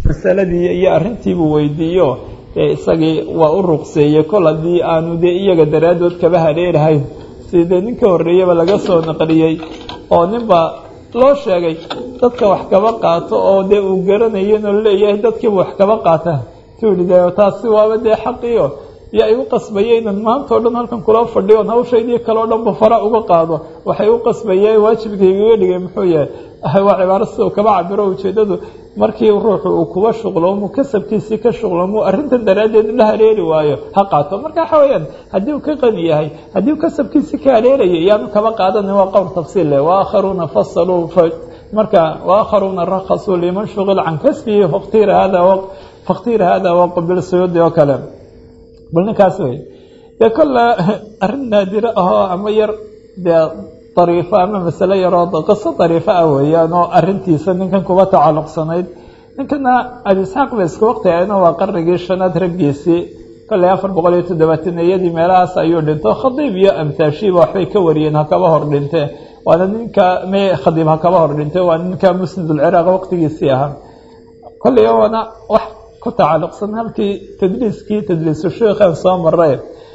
masaladii iyo arrintiibuu weydiiyo dee isagii waa u ruqseeyey kol haddii aanu dee iyaga daraaddood kaba hareerahayn si dee ninka horreeyaba laga soo naqliyey oo ninba loo sheegay dadka wax kaba qaato oo dee uu garanayo inuu leeyahay dadkiiba wax kaba qaata tuuli de taasi waaba dee xaqiyo yaa igu qasbaya inan maanta o dhan halkan kula fadhiyo on hawshaydii kale o dhanba fara uga qaado waxay u qasbaya waajibkaygaga dhigay muxuu yahay waa cibaaro sida uu kaba cabiro ujeedadu markii ruuxu uu kuba shuqloomu kasabkiisii ka shuqloomu arrintan daraaddeed la hareeri waayo ha qaato marka waxa weeyaan haddii uu ka qani yahay haddii uu kasabkiisii ka hareeraya yaanu kaba qaadanin waa qowl tafsiil leh waakharuuna fasaluu marka waakharuuna rakasuu liman shuqil can kasbihi faktir hada faktir hada waqbil suyuudi oo kale bal ninkaas wey dee kolle arrin naadiro ahoo ama yar dee dariifo ama masale yaroo qiso dariifo ah weeyaan oo arrintiisa ninkan kuba tacalluqsanayd ninkana abi isxaaq ba isku waqti ahayna waa qarnigii shanaad raggiisii kolley afar boqol iyo toddobaataneyadii meelahaas ayuu dhinto khadiib iyo amtaashiiba waxbay ka wariyeen hakaba hor dhinte waana ninka me khadiib hakaba hor dhinte waa ninka musnidulciraaq waqtigiisii ahaa kolley waana wax ku tacalluqsan halkii tadliiskii tadliisu sheikhan soo maray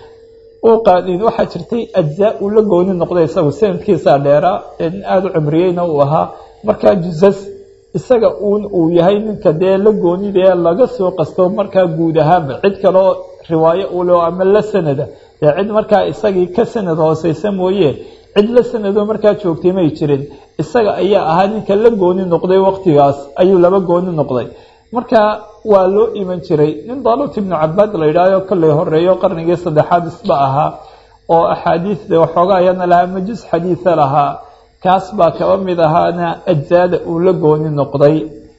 uu qaadin waxaa jirtay ajzaa uu la gooni noqday isagu sanadkiisaa dheeraa ee nin aada u cumriyeyna uu ahaa markaa jusas isaga uun uu yahay ninka dee la goonidee laga soo qasto markaa guud ahaanba cid kaloo riwaayo u leo ama la sanada dee cid markaa isagii ka sanad hooseysa mooye cid la sanadoo markaa joogtay may jirin isaga ayaa ahaa ninka la gooni noqday waqtigaas ayuu laba gooni noqday marka waa loo iman jiray nin dalut ibnu cabaad la yidhaahyo kolley horeeyo qarnigii saddexaad isba ahaa oo axaadiida waxooga ayana lahaa majus xadiida lahaa kaas baa kaba mid ahaana ajzaada uu la gooni noqday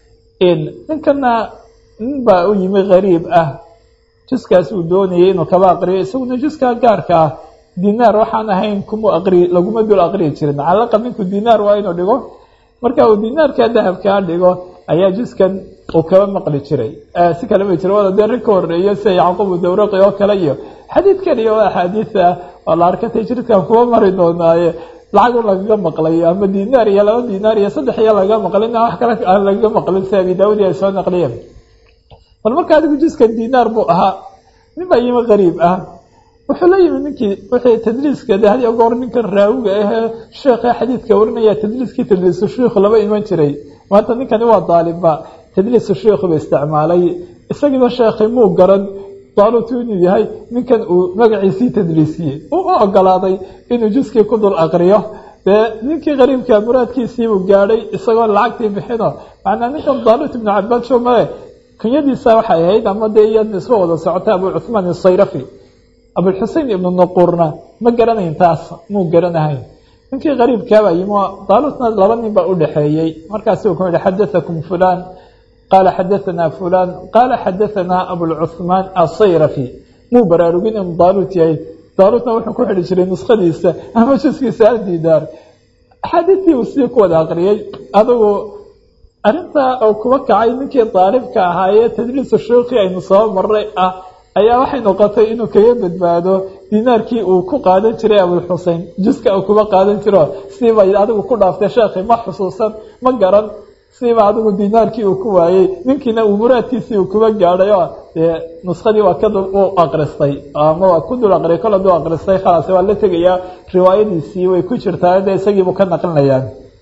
ninkana nin baa u yimi qariib ah juskaas uu doonayay inuu kaba aqriyo isaguna juskaa gaarka ah dinaar waxaan ahayn kuma aqri laguma dul aqriyi jirin calaqa ninku dinaar waa inuu dhigo marka uu dinaarkaa dahabkaa dhigo ayaa juskan uu kaba maqli jiray si kale ma jira wada dee rin ka horeeyo sida yacqubu dawraqi oo kale iyo xadiidkan iyo axaadiida oo la arkatay jirkan kuwa mari doonaaye lacag un lagaga maqlay ama dinaar iyo laba dinaar iyo saddex iyo lagaga maqlin wax kale aan lagaga maqlin si abi daawud ay soo naqliyeen bal marka adigu juskan dinaar buu ahaa nin baa yimi qariib ah wuxuu la yimi ninkii wixii tadliiska de had iyo goor ninkan raawiga ahee sheekha xadiidka warinaya tadliiskii tadliisu shiikhu laba iman jiray maanta ninkani waa daalibba tadliisu shiikhu ba isticmaalay isagiiba sheekhi muu garan daalutu inuu yahay ninkan uu magaciisii tadliisiyey uu u ogolaaday inuu juskii ku dul aqriyo dee ninkii qariibka muraadkiisiibuu gaadhay isagoo lacagtii bixino macnaa ninkan daalut ibnu cabaad shomale kunyadiisa waxay ahayd ama dee iyadna isma wada socota abu cuhmaan isayrafi abulxusein ibnu nuquurna ma garanayn taas muu garanahayn ninkii qariibkaabaa yimi daalutna laba nin baa u dhexeeyey markaasi uu ku yihi xadaakum fulan qaala xadaanaa fulan qaala xadaanaa abulcuhmaan asayrafi muu baraarugin inuu daalut yahay daalutna wuxuu ku xidhi jiray nuskhadiisa ama juskiisa aldidaar axaadiistii uu sidii ku wada aqriyey adugu arrintaa uu kuba kacay ninkii daalibka ahaayee tadliisu shuuqii aynu soo maray ah ayaa waxay noqotay inuu kaga badbaado dinaarkii uu ku qaadan jiray abulxusein juska uu kuba qaadan jiro siiba adigu ku dhaaftay sheekhi ma xusuusan ma garan siiba adigu dinaarkii uu ku waayey ninkiina uu muraadkiisii uu kuba gaadhay oo dee nuskadii waa ka dul u aqristay ama waa ku dul aqriyay kol haduu aqristay khalaas waa la tegayaa riwaayadiisii way ku jirtaa de isagiibuu ka naqlinayaa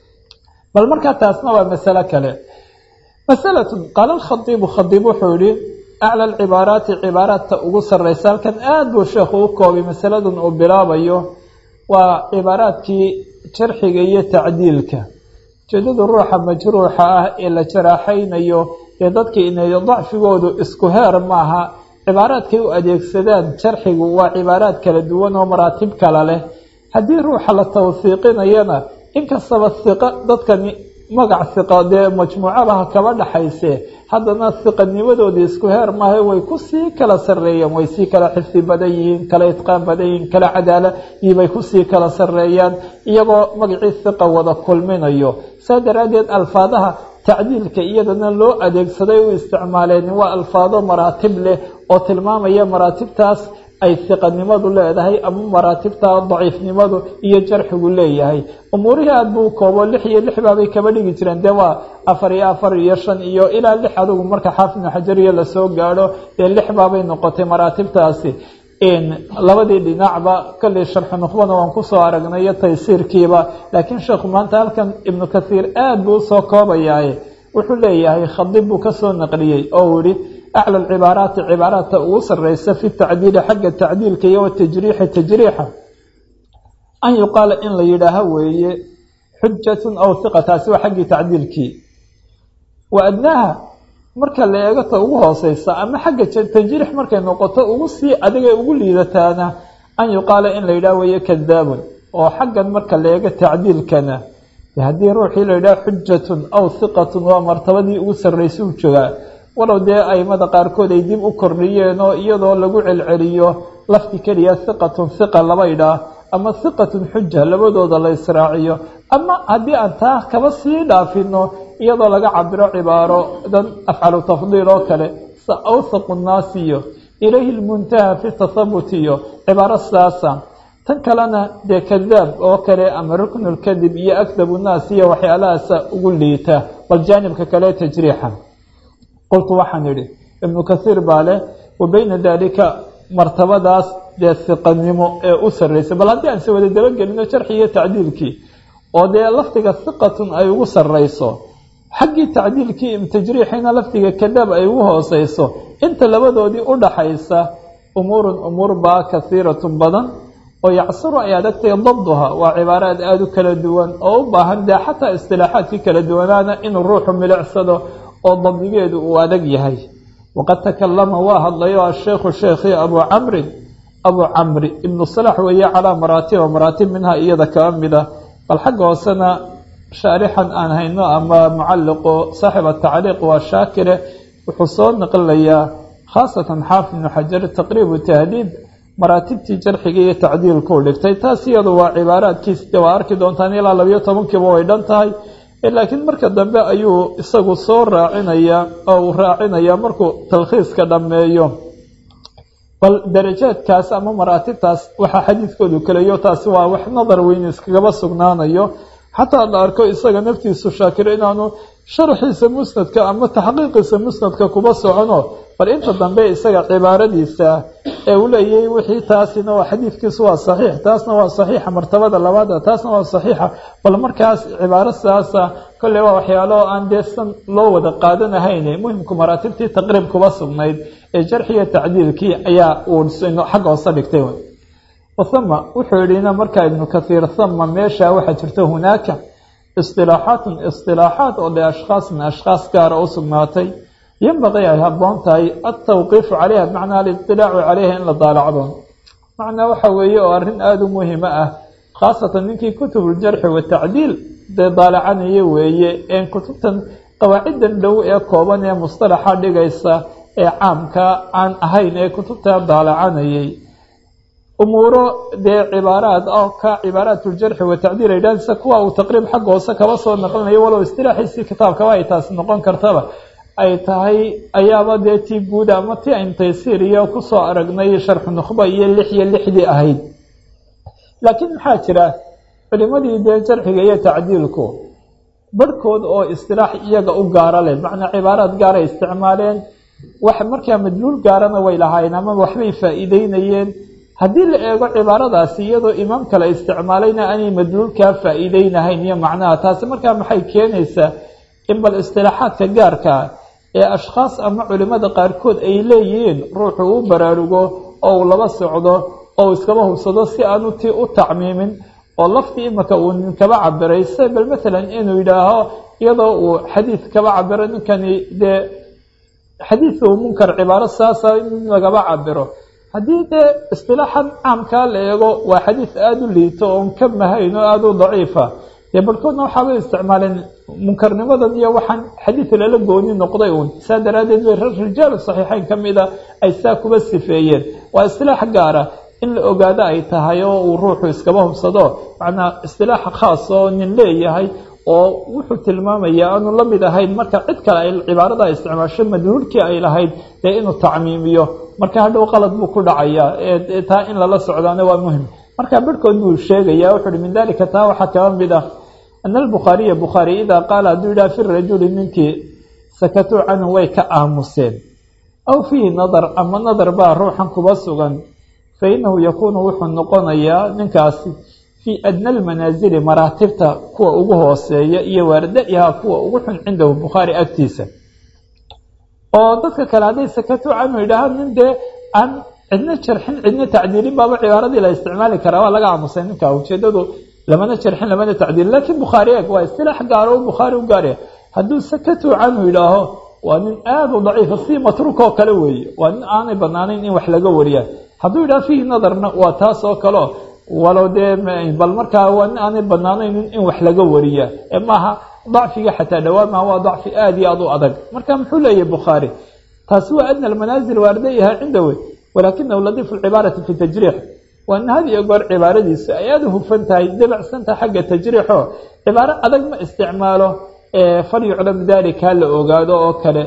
bal markaa taasna waa masalo kale masalatun qaala alkhadiibu khadiib wuxuu yihi aclى alcibaaraati cibaaraadka ugu sareysa halkan aada buu sheekhu u koobay masaladan uu bilaabayo waa cibaaraadkii jarxiga iyo tacdiilka ujeedada ruuxa majruuxa ah ee la jaraaxaynayo ee dadka inay dacfigoodu isku heer maaha cibaaraadkay u adeegsadaan jarxigu waa cibaaraad kala duwan oo maraatib kala leh haddii ruuxa la tawsiiqinayana inkastaba hiqa dadkani magac hiqa dee majmuucabaha kaba dhaxayse haddana hiqanimadoodii isku heer maaha way kusii kala sareeyaan way sii kala xifdi badan yihiin kala itqaan badan yihiin kala cadaaladibay kusii kala sareeyaan iyagoo magacii hiqa wada kulminayo saa daraaddeed alfaadaha tacdiilka iyadana loo adeegsaday u isticmaaleen waa alfaado maraatib leh oo tilmaamaya maraatibtaas ay hiqanimadu leedahay ama maraatibta daciifnimadu iyo jarxigu leeyahay umuurihii aad buu koobo lix iyo lix baabay kaba dhigi jireen dee waa afar iyo afar iyo shan iyo ilaa lix adugu marka xaafidnu xajariya lasoo gaadho dee lix baabay noqotay maraatibtaasi labadii dhinacba kolley sharxu nuqbana waan kusoo aragnay iyo taysiirkiiba laakiin sheekhu maanta halkan ibnu kathiir aad buu usoo koobayaaye wuxuu leeyahay khadib buu kasoo naqliyey oo uu yihi acla cibaaraati cibaaraadka ugu sareysa fi tacdiili xagga tacdiilka iyo watajriixi tajriixa an yuqaala in la yidhaaho weeye xujatun aw hiqa taasi waa xaggii tacdiilkii wa adnaaha marka la eego ta ugu hooseysa ama xagga tajriix markay noqoto ugu sii adigay ugu liidataana an yuqaala in la yidhaho weeye kadaabun oo xaggan marka la eego tacdiilkana haddii ruuxii la yidhaho xujatun aw hiqatun waa martabadii ugu sarreysay u joogaa walow dee aimada qaarkood ay dib u kordhiyeen oo iyadoo lagu celceliyo lafti keliya hiqatun hiqa laba idhaah ama hiqatun xuja labadooda la israaciyo ama haddii aan taa kaba sii dhaafino iyadoo laga cabiro cibaaro dan afcalu tafdiil oo kale sa awthaqu nnaasi iyo ilayhi lmuntaha fi tathabut iyo cibaaro sidaasa tan kalena dee kadaab oo kale ama ruknulkadib iyo akdabu nnaas iyo waxyaalahaasa ugu liita bal jaanibka kale tajriixa qultu waxaan idhi ibnu kathiir baa leh wa beyna daalika martabadaas dee hiqanimo ee u sarreysay bal haddii aan se wada dabagelino jarxi iyo tacdiilkii oo dee lafdiga hiqatun ay ugu sarreyso xaggii tacdiilkii tajriixiina lafdiga kadaab ay ugu hooseyso inta labadoodii u dhaxaysa umuurun umuur baa kahiiratun badan oo yacsuru ay adagtay dabduha waa cibaaraad aada u kala duwan oo u baahan dee xataa istilaaxaadkii kala duwanaana inuu ruuxu milicsado oo dabdigeedu uu adag yahay waqad takalama waa hadlayo asheekhu sheekhii abu camrin abu camri ibnu salax weeye calaa maraatiba maraatib minha iyada kaa mid ah bal xagga hoosena shaarixan aan hayno ama mucalliqo saaxib atacliiq waa shaakire wuxuu soo naqlilayaa khaasatan xaafid ibnu xajar taqriibu tahdiib maraatibtii jarxiga iyo tacdiilkuu dhigtay taas iyadu waa cibaaraadkiisde waa arki doontaan ilaa labiyo tobankiiba way dhan tahay laakiin marka dambe ayuu isagu soo raacinayaa oo uu raacinayaa markuu talkhiiska dhammeeyo bal darajaadkaas ama maraatibtaas waxaa xadiidkoodu kaleyo taasi waa wax nadar weyn iskagaba sugnaanayo xataa la arko isaga naftiisu shaakir inaanu sharxiisa musnadka ama taxqiiqiisa musnadka kuba socono bal inta dambe isaga cibaaradiisa ee uu leeyahay wixii taasina waa xadiidkiisu waa saxiix taasna waa saxiixa martabada labaada taasna waa saxiixa bal markaas cibaaro sidaasa kolley waa waxyaalo aan dee san loo wada qaadanahayn muhimku maraatibtii taqriib kuba sugnayd ee jarxiya tacdiilkii ayaa uu xagga hoose dhigtay wahama wuxuu yidhina markaa ibnu kathiir hama meesha waxaa jirta hunaaka istilaaxaatun istilaaxaat oo de ashkhaasin ashkhaas gaara u sugnaatay yanbaqii ay habboon tahay altawqiifu calayha bimacnaa aliطilaacu calayha in la daalacdo macnaa waxa weeye oo arrin aada u muhima ah khaasatan ninkii kutubuljarxi watacdiil dee daalacanaya weeye een kutubtan qawaaciddan dhow ee kooban ee mustalaxa dhigaysa ee caamka aan ahayn ee kutubta daalacanayay umuuro dee cibaaraad oo ka cibaaraatuljarxi watacdiil ay dhaansa kuwa uu taqriib xagga hoose kaba soo naqlinayo walow istilaaxiisii kitaabkaba ay taasi noqon kartaba ay tahay ayaaba dee tii guud ama ti ayn taysiir iyo kusoo aragnay sharxu nukhba iyo lix iyo lixdii ahayd laakiin maxaa jira culimadii dee jarxiga iyo tacdiilku barhkood oo istilaax iyaga u gaara leh macnaa cibaaraad gaaray isticmaaleen wax markaa madluul gaarana way lahaayeen ama waxbay faa'iideynayeen haddii la eego cibaaradaasi iyadoo imaam kale isticmaalayna aanay madluulkaa faa'iideynahayn iyo macnaha taasi markaa maxay keenaysaa in bal istilaaxaadka gaarka ee ashkhaas ama culimada qaarkood ay leeyihiin ruuxu u baraarugo oo uu laba socdo oo uu iskaba hubsado si aanu tii u tacmiimin oo laftii imaka uu nin kaba cabiray se bal maalan inuu yidhaaho iyadoo uu xadiid kaba cabiro ninkani dee xadiidka uu munkar cibaaro saasa in lagaba cabiro haddii dee istilaaxan caamkaa la eego waa xadiid aada u liito oon ka mahayn oo aada u daciifa dee barhkoodna waxaabay isticmaaleen munkarnimadan iyo waxaan xadiid lala gooni noqday uun saa daraaddeed bay rijaalu saxiixeyn ka mida ay saa kuba sifeeyeen waa istilaax gaara in la ogaado ay tahay oo uu ruuxu iskaba hubsado macnaa istilaaxa khaas oo nin leeyahay oo wuxuu tilmaamayaa aanu la mid ahayn marka cid kale ay cibaarada isticmaasho madhuurkii ay lahayd dee inuu tacmiimiyo marka hadhow qalad buu ku dhacayaa taa in lala socdaana waa muhim marka barhkood buu sheegaya wuxu uhi min dalika taa waxaa kaba mid ah ana albukhaariya bukhaari idaa qaala hadduu yidhaha fi rajuli ninkii sakatuu canhu way ka aamuseen aw fiihi nadar ama nadar baa ruuxan kuba sugan fa inahu yakuunu wuxuu noqonayaa ninkaasi fii adna almanaasili maraatibta kuwa ugu hooseeya iyo waarda-iha kuwa ugu xun cindahu bukhaari agtiisa oo dadka kale hadday sakatuu canhu yidhaahaan nin dee aan cidna jarxin cidna tacdiilin baaba cibaaradii la isticmaali karaa waa laga aamusay ninka ujeedadu lamana jarxin lamana tacdiilin laakiin bukhaari eeg waa istilaax gaaro u bukhaari u gaaraya hadduu sakatuu canhu yidhaaho waa nin aada u daciifa si matruuk oo kale weeye waa nin aanay banaanayn in wax laga wariya hadduu yidhaha fiihi nadarna waa taas oo kaleo walow dee bal markaa waa nin aanay banaanayn in wax laga wariya ee maaha dacfiga xataa dhawaamaha waa dacfi aada iyo aada u adag marka muxuu leeyahy bukhaari taasi waa adna almanaazil waardayaha cindawe walaakinahu ladiifu lcibaarati fi tajriix waa in had iyo goor cibaaradiisu ay aada u hufan tahay dabacsantaha xagga tajriixo cibaaro adag ma isticmaalo falyuclam dalika ha la ogaado oo kale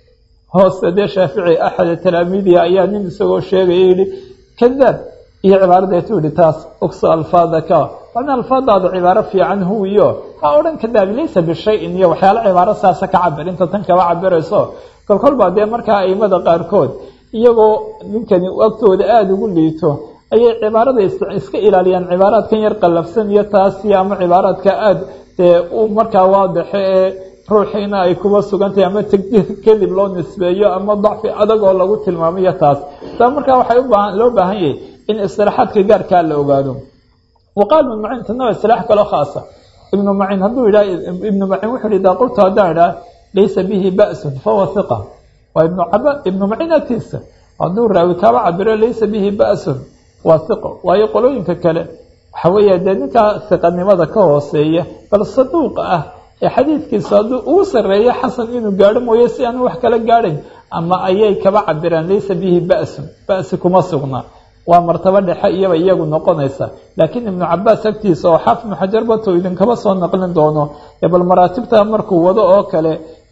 hoose dee shaafici axada talaamiidiha ayaa nin isagoo sheegaya yihi kadaab iyo cibaaradeetu yihi taas ogso alfaadaka waana alfaadaada cibaaro fiican huwiyo ha odhan kadaabi laysa bishayin iyo waxyaalo cibaaro saasa ka cabir inta tan kaba cabirayso kolkol baa dee markaa aimada qaarkood iyagoo ninkani agtooda aada ugu liito ayay cibaarada iska ilaaliyaan cibaaraadkan yar qallafsan iyo taasi ama cibaaraadka aada dee u markaa waadaxe ee ruuxiina ay kuba sugantahay ama tagdiir kadib loo nisbeeyo ama dacfi adag oo lagu tilmaamayo taas taa markaa waxay ubaa loo baahan yahay in istilaaxaadka gaarkaa la ogaado waqaal ibnu macin tana waa istilaax kaloo khaasa ibnu macin hadduu yidhaha ibnu macin wuxuu yihi idaa qultu haddaan idhaha laysa bihi ba'sun fahuwa hiqa waa ibnu caba ibnu macin agtiisa hadduu raawi kaaba cabiro laysa bihi ba'sun waa hiqo waayo qolooyinka kale waxa weeya dee ninkaa hiqanimada ka hooseeya bal saduuq ah ee xadiidkiisa hadduu ugu sarreeyo xasan inuu gaadho mooye si aanu wax kala gaadhayn ama ayay kaba cabiraan laysa bihi ba'sun ba'si kuma sugna waa martabo dhexe iyaba iyagu noqonaysa laakiin ibnu cabaas agtiisa oo xaaf ibnu xajar bato idinkaba soo naqlin doono bal maraatibta markuu wado oo kale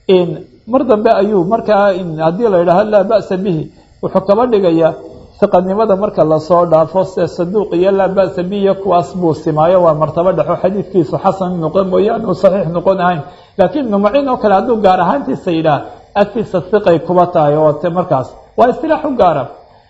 mar dambe ayuu markaa haddii la yidhaaho laa ba'sa bihi wuxuu kaba dhigayaa hiqanimada marka lasoo dhaafo se saduuq iyo laa ba'sa bihi iyo kuwaas buu simaayo waa martabo dhexo xadiidkiisu xasan noqon mooyaane uu saxiix noqon ahayn laakiin ibnu maciin oo kale hadduu gaar ahaantiisa yidhaah agtiisa hiqay kuba tahay oo te markaas waa istilaax u gaara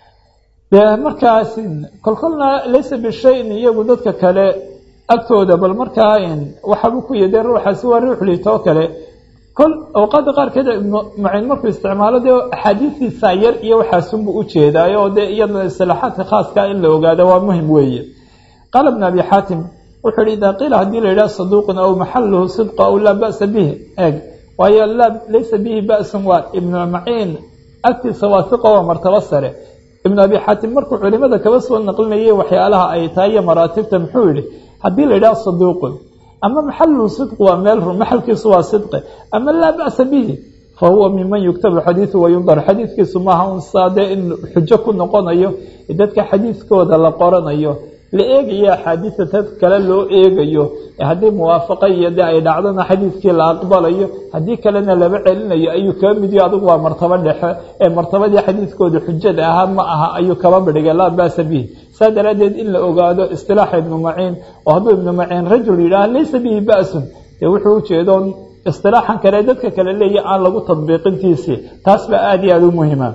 dee markaas kolkolna laysa bishayin iyagu dadka kale agtooda bal markaa waxaabuu ku yidee ruuxaasi waa ruux liitoo kale kol awqaada qaarkeed ibnu maciin markuu isticmaalo dee axaadiistiisa yar iyo waxaasunbuu u jeedaayo oo dee iyada isilaaxaadka khaaskaa in la ogaado waa muhim weeye qaala ibnu abi xaatim wuxuu yihi idaa qiila haddii la yidhaha saduuqun aw maxaluhu sidqa aw laa ba'sa bih eeg waayo laa laysa bihi ba'sun waa ibnu maciin agtiisa waa hiqa waa martabo sare ibnu abi xaatim markuu culimada kaba soo naqlinayay waxyaalaha ay tahay iyo maraatibta muxuu yihi haddii la yidhaha saduuqun ama maxaluhu sidqu waa meel run maxalkiisu waa sidqi ama laa ba'sa bihi fa huwa miman yuktabu xadiidu wayundar xadiidkiisu maaha un saadee in xujo ku noqonayo dadka xadiidkooda la qoranayo la eegayo axaadiista dad kale loo eegayo haddii muwaafaqo iyo de ay dhacdona xadiidkii la aqbalayo haddii kalena laba celinayo ayuu kaba midiyo adigu waa martabo dhexe ee martabadii xadiidkooda xujada ahaa ma aha ayuu kaba bidhigay laa ba'sa bihi saa daraaddeed in la ogaado istilaaxa ibnu maciin oo hadduu ibnu maciin rajul yidhaah laysa bihi ba'sun dee wuxuu ujeedo istilaaxan kale dadka kale leeya aan lagu tadbiiqintiisii taas baa aada iyo aada u muhima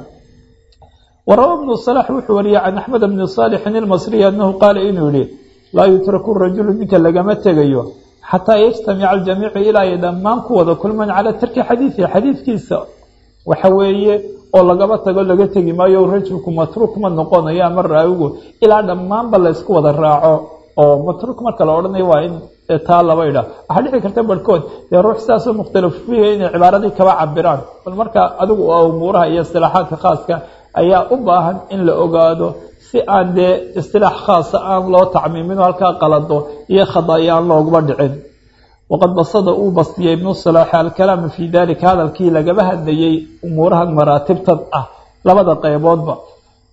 warawa ibnu salax wuxuu wariyey can axmed bni saalixin ilmasriyi annahu qaala inuu yihi laa yutraku rajulu ninka lagama tegayo xataa yajtamica aljamiicu ilaa ay dhammaan ku wada kulmaan calaa tarki xadiidihi xadiidkiisa waxa weeye oo lagaba tago laga tegi maayo rajulku matruuk ma noqonayo ama raawigu ilaa dhammaanba laysku wada raaco oo matruuk marka la odhanayo waa in taa laba idha waxaa dhici karta barhkood dee ruux sidaasoo mukhtalaf fiiha inay cibaaradii kaba cabiraan bal marka adigu umuuraha iyo istilaaxaadka khaaska ayaa u baahan in la ogaado si aan dee istilaax khaasa aan loo tacmiimin halkaa qalado iyo khadaya aan looguma dhicin waqad basada uu bastiyey ibnu salaax alkalaama fii dalika hadalkii lagaba hadlayey umuurahan maraatibtad ah labada qeyboodba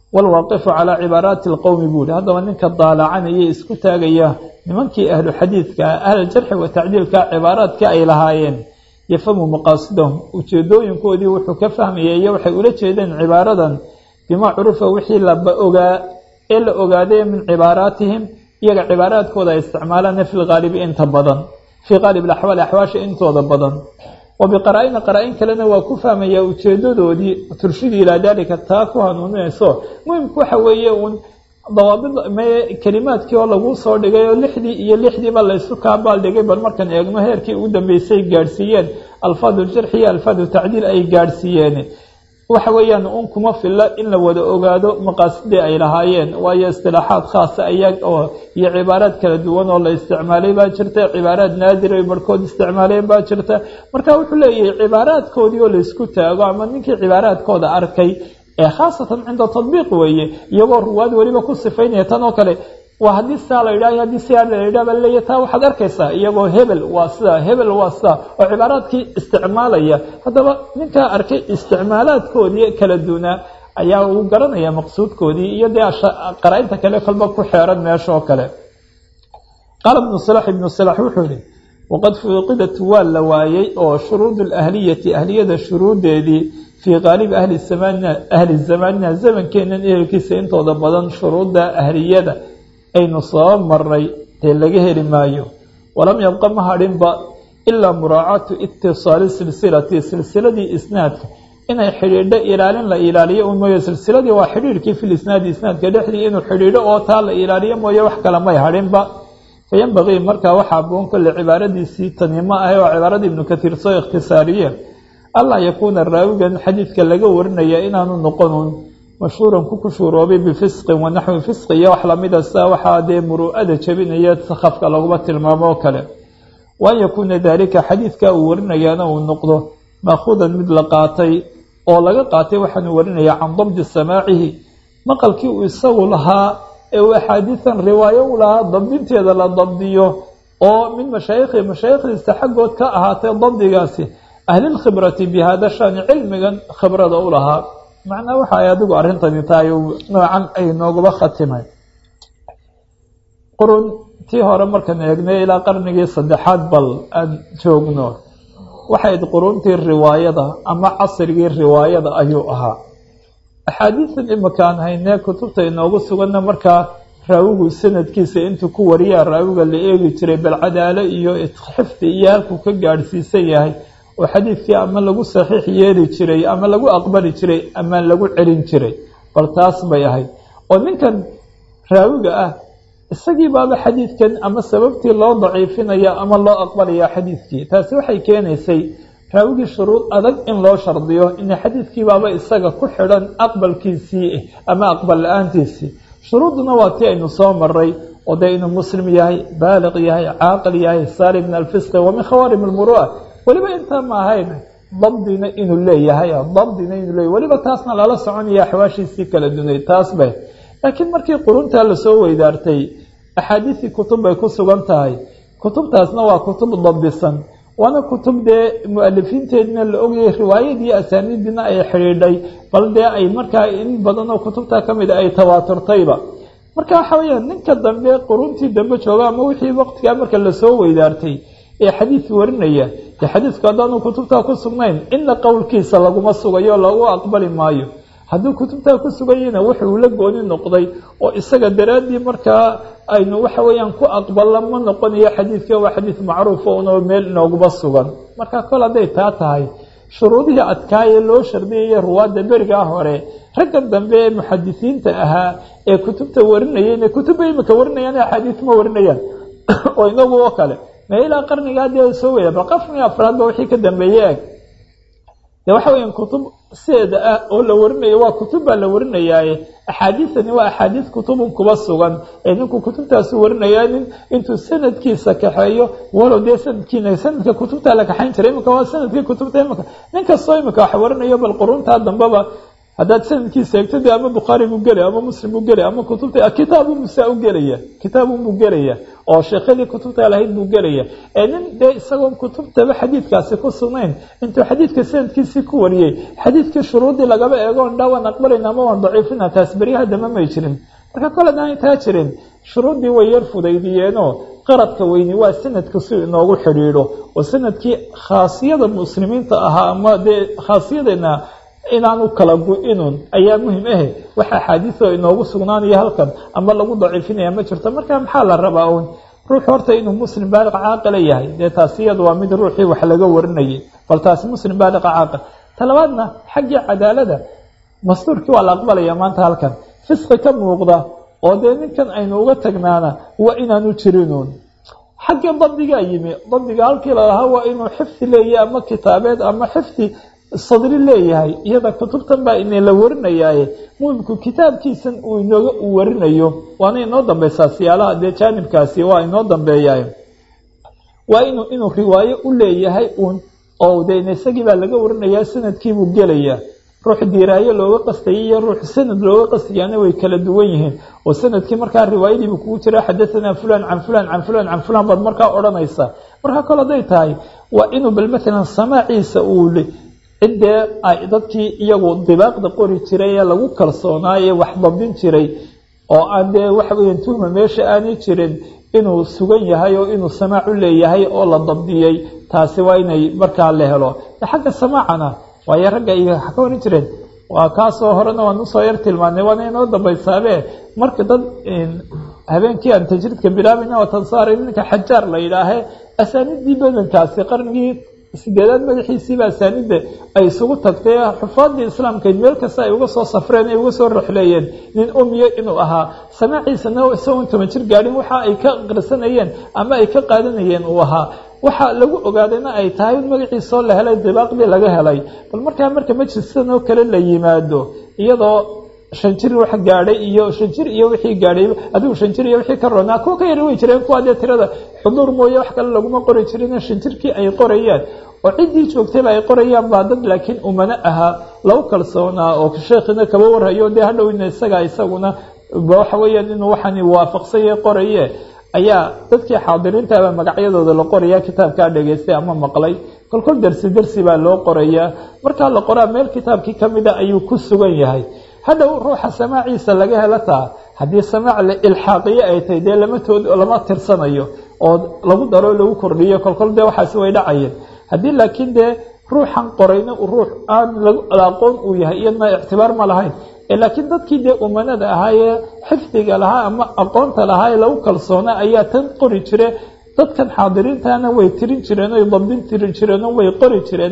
waalwaaqifu calaa cibaaraati alqowmi buu yihi haddaba ninka daalacanaya isku taagaya nimankii ahlu xadiidka ahluljarxi wa tacdiilka cibaaraadkii ay lahaayeen yafhamu maqaasidahum ujeedooyinkoodii wuxuu ka fahmaya iyo waxay ula jeedeen cibaaradan bimaa curufa wixii laba ogaa ee la ogaaday min cibaaraatihim iyaga cibaaraadkooda ay isticmaalaan fi lgaalibi inta badan fii qaalib alaxwaali axwaasha intooda badan wa biqaraa-ina qaraa-in kalena waa ku fahmayaa ujeedadoodii turshidii ilaa daalika taa ku hanuuninayso muhimku waxa weeye uun dawaabid mee kelimaadkii oo laguu soo dhigay oo lixdii iyo lixdiiba laysu kaabaal dhigay bal markaan eegno heerkii ugu dambeysay gaadhsiiyeen alfaadu ljarxi iyo alfaadu tacdiil ay gaadhsiiyeen waxa weeyaan un kuma filla in la wada ogaado maqaasidii ay lahaayeen waayo istilaaxaad khaasa aya oo iyo cibaaraad kala duwan oo la isticmaalay baa jirta cibaaraad naadir ay barhkood isticmaaleen baa jirta marka wuxuu leeyahay cibaaraadkoodii oo laysku taago ama ninkii cibaaraadkooda arkay ee khaasatan cinda tadbiiq weeye iyagoo ruwaad weliba ku sifaynaya tan oo kale waa haddii sidaa la yidhah haddii sidaa la yidhah baa leeya taa waxaad arkaysaa iyagoo hebel waa sidaa hebel waa sidaa oo cibaaraadkii isticmaalaya haddaba ninkaa arkay isticmaalaadkoodii kala duunaa ayaa uu garanaya maqsuudkoodii iyo dee qaraa-inta kale kolba ku xeeran meesha oo kale qaala ibnu salax ibnu salax wuxuu yihi waqad fuuqidat waa la waayey oo shuruud alahliyati ahliyada shuruudeedii fii qaalibi ahli zamanina ahli zamanina zamankeenan ehelkiisa intooda badan shuruudda ahliyada aynu soo maray dee laga heli maayo walam yabqa ma hadhinba ilaa muraacaatu itisaali silsilati silsiladii isnaadka inay xidhiidho ilaalin la ilaaliyo un mooye silsiladii waa xidhiidhkii fil isnaadi isnaadka dhexdii inuu xidhiidho oo taa la ilaaliyo mooye wax kale may hadhinba fayanbagii markaa waxaa boon kolle cibaaradiisii tanimo ahay oo cibaaradii ibnu kathiir soo ikhtisaariye allaa yakuuna raawigan xadiidka laga warinaya inaanu noqonun mashhuuran ku kushuuroobay bifisqin wa naxwi fisqi iyo wax lamida sidaa waxaa dee muru'ada jebinaya sakafka laguma tilmaamo oo kale wa an yakuuna daalika xadiidka uu warinayaana uu noqdo maakuudan mid la qaatay oo laga qaatay waxaanu warinaya can dabdi samaacihi maqalkii uu isagu lahaa ee uu axaadiisan riwaayo u lahaa dabdinteeda la dabdiyo oo min mashaayikhi mashaayikhdiisa xaggood ka ahaatay dabdigaasi ahlilkhibrati bi hada shani cilmigan khibrada u lahaa macnaa waxa ay adigu arrintani tahay noocan ay nooguba khatimay quruntii hore markaan eegnay ilaa qarnigii saddexaad bal aan joogno waxayd quruntii riwaayada ama casrigii riwaayada ayuu ahaa axaadiisan imakaan haynee kutubta inoogu suganna markaa raawigu sanadkiisa intuu ku wariyaa raawiga la eegi jiray bal cadaalo iyo xifdi iyo halkuu ka gaadhsiisan yahay oo xadiidkii ama lagu saxiix yeeli jiray ama lagu aqbali jiray ama lagu celin jiray bal taas bay ahayd oo ninkan raawiga ah isagii baaba xadiidkan ama sababtii loo daciifinaya ama loo aqbalaya xadiidkii taasi waxay keenaysay raawigii shuruud adag in loo shardiyo ina xadiidkii baaba isaga ku xidhan aqbalkiisii ama aqbal la-aantiisii shuruudduna waa tii aynu soo maray oo dee inuu muslim yahay baaliq yahay caaqil yahay saali min alfisqi wa min khawaarim almuru'a weliba intaa ma ahayn dabdina inuu leeyahay dabdina inuu leeyahy weliba taasna lala soconaya axwaashiisii kala dunay taas bay laakiin markii quruntaa lasoo weydaartay axaadiisii kutub bay ku sugan tahay kutubtaasna waa kutub dabdisan waana kutub dee mu-alifiinteedina la ogayay riwaayadii asaaniidiina ay xidhiidhay bal dee ay markaa in badan oo kutubta ka mid a ay tawaaturtayba marka waxa weeyaan ninka dambe quruntii dambe jooga ama wixii waqtigaa marka lasoo weydaartay ee xadiid warinaya dee xadiidku haddaanu kutubtaa ku sugnayn inna qowlkiisa laguma sugayo lagu aqbali maayo hadduu kutubtaa ku suganyana wuxuu la gooni noqday oo isaga daraaddii markaa aynu waxa weeyaan ku aqballa ma noqonayo xadiidka waa xadiid macruufa unoo meel inooguma sugan marka kol hadday taa tahay shuruudihii adkaayee loo shardiyaya ruwaadda berigaa hore raggan dambe ee muxadisiinta ahaa ee kutubta warinayayna kutubba imika warinayaan axaadiis ma warinayaan oo inagu oo kale ma ilaa qarnigaa dee soo weyda bal qarniga afraadba wixii ka dambeeye eg de waxa weya kutub sideeda ah oo la warinayo waa kutub baa la warinayaaye axaadiisani waa axaadiis kutubun kuba sugan ee ninku kutubtaasu warinayaa nin intuu sanadkiisa kaxeeyo walow dee sanadkiina sanadka kutubtaa la kaxayn jiray imika waa sanadkii kutubta imika nin kastoo imika wax warinayo bal quruntaa dambeba haddaad sanadkiisa eegto de ama bukhaari buu gelaya ama muslim buu gelaya ama kutubta kitaabun musaa u gelaya kitaabun buu gelaya oo sheekhadii kutubta lahayd buu gelaya ee nin dee isagoon kutubtaba xadiidkaasi ku sugnayn intuu xadiidka sanadkiisii ku wariyey xadiidkii shuruudii lagaba eegoon dha waan aqbalayna ama waan daciifina taas beryaha dama may jirin marka kole daan taa jirin shuruuddii way yar fudaydiyeenoo qaradka weyni waa sanadka si inoogu xidhiidho oo sanadkii khaasiyada muslimiinta ahaa ama dee khaasiyadeena inaanu kala gu-inun ayaa muhim ahe waxa axaadiisoo inoogu sugnaanaya halkan ama lagu daciifinaya ma jirto marka maxaa la rabaa uun ruux horta inuu muslim baaliq caaqila yahay dee taasi iyadu waa mid ruuxii wax laga warinayay bal taasi muslim baaliqa caaqil talabaadna xaggii cadaalada mastuurkii waa la aqbalaya maanta halkan fisqi ka muuqda oo dee ninkan aynu uga tagnaana waa inaanu jirinuun xaggii dabdigaa yimi dabdiga halkii lalahaa waa inuu xifdi leeyahay ama kitaabeed ama xifdi sadri leeyahay iyada kutubtan baa ina la warinayaaye muhimku kitaabkiisan uu inooga uu warinayo waana inoo dambeysaa siyaalaha dee jaanibkaasi waa inoo dambeeyaay waa inuu inuu riwaayo u leeyahay uun oo de isagii baa laga warinayaa sanadkiibuu gelayaa ruux diiraayo looga qastayay iyo ruux sanad looga qastayaana way kala duwan yihiin oo sanadkii markaa riwaayadiibu kugu jira xadahanaa fulan can fulan can fulan can fulan baad markaa odhanaysaa markaa kole haday tahay waa inuu bal matalan samaaciisa uu ciddee ay dadkii iyagu dibaaqda qori jiray ee lagu kalsoonaaye wax dabdin jiray oo aan dee waxa weeyaan tuhma meesha aanay jirin inuu sugan yahay oo inuu samaac u leeyahay oo la dabdiyey taasi waa inay markaa la helo xagga samaacana waayo ragga iyo waxa ka waran jireen waa kaasoo horena waan usoo yar tilmaanay waana inoo dambaysaabe marka dad habeenkii aan tajriidka bilaabayna waa tansaaray ninka xajaar la yidhaahe asaanidii badankaasi qarnigii sideedaad madaxiisiiba asaanida ay isugu tagtay xufaadii islaamkayd meel kasta ay uga soo safreen ay uga soo roxleeyeen nin umiyo inuu ahaa samaaciisana isagoon toban jir gaadhin waxa ay ka aqrisanayeen ama ay ka qaadanayeen uu ahaa waxa lagu ogaadayna ay tahay in magaciisoo la helay dibaaqdii laga helay bal markaa marka majliskan oo kale la yimaado iyadoo shan jir wax gaadhay iyo shan jir iyo wixii gaadhay adigu shan jir iyo wixii ka roonaa kuwa ka yar way jireen kuwa dee tirada xuduur mooye wax kale laguma qori jirin shan jirkii ay qorayaan oo ciddii joogtayba ay qorayaan baa dad laakiin umano ahaa lagu kalsoonaa oo sheekhina kaba warhayo dee hadhowna isaga isaguna waxa weeyaan inuu waxani waafaqsanye qoraye ayaa dadkii xaadiriintaaba magacyadooda la qoraya kitaabkaa dhegaystay ama maqlay kolkol dersi dersi baa loo qorayaa markaa la qoraa meel kitaabkii kamida ayuu ku sugan yahay hadhow ruuxa samaaciisa laga helo taa haddii samaac la ilxaaqiye ay tahay dee lamatood lama tirsanayo oo lagu daro lagu kordhiyo kolkol dee waxaasi way dhacayeen haddii laakiin dee ruuxan qorayna ruux aan aqoon uu yahay iyadna ictibaar ma lahayn laakiin dadkii dee umanada ahaayee xifdiga lahaa ama aqoonta lahaa ee lagu kalsoona ayaa tan qori jire dadkan xaadiriintana way tirin jireen oy dabdin tirin jireenoo way qori jireen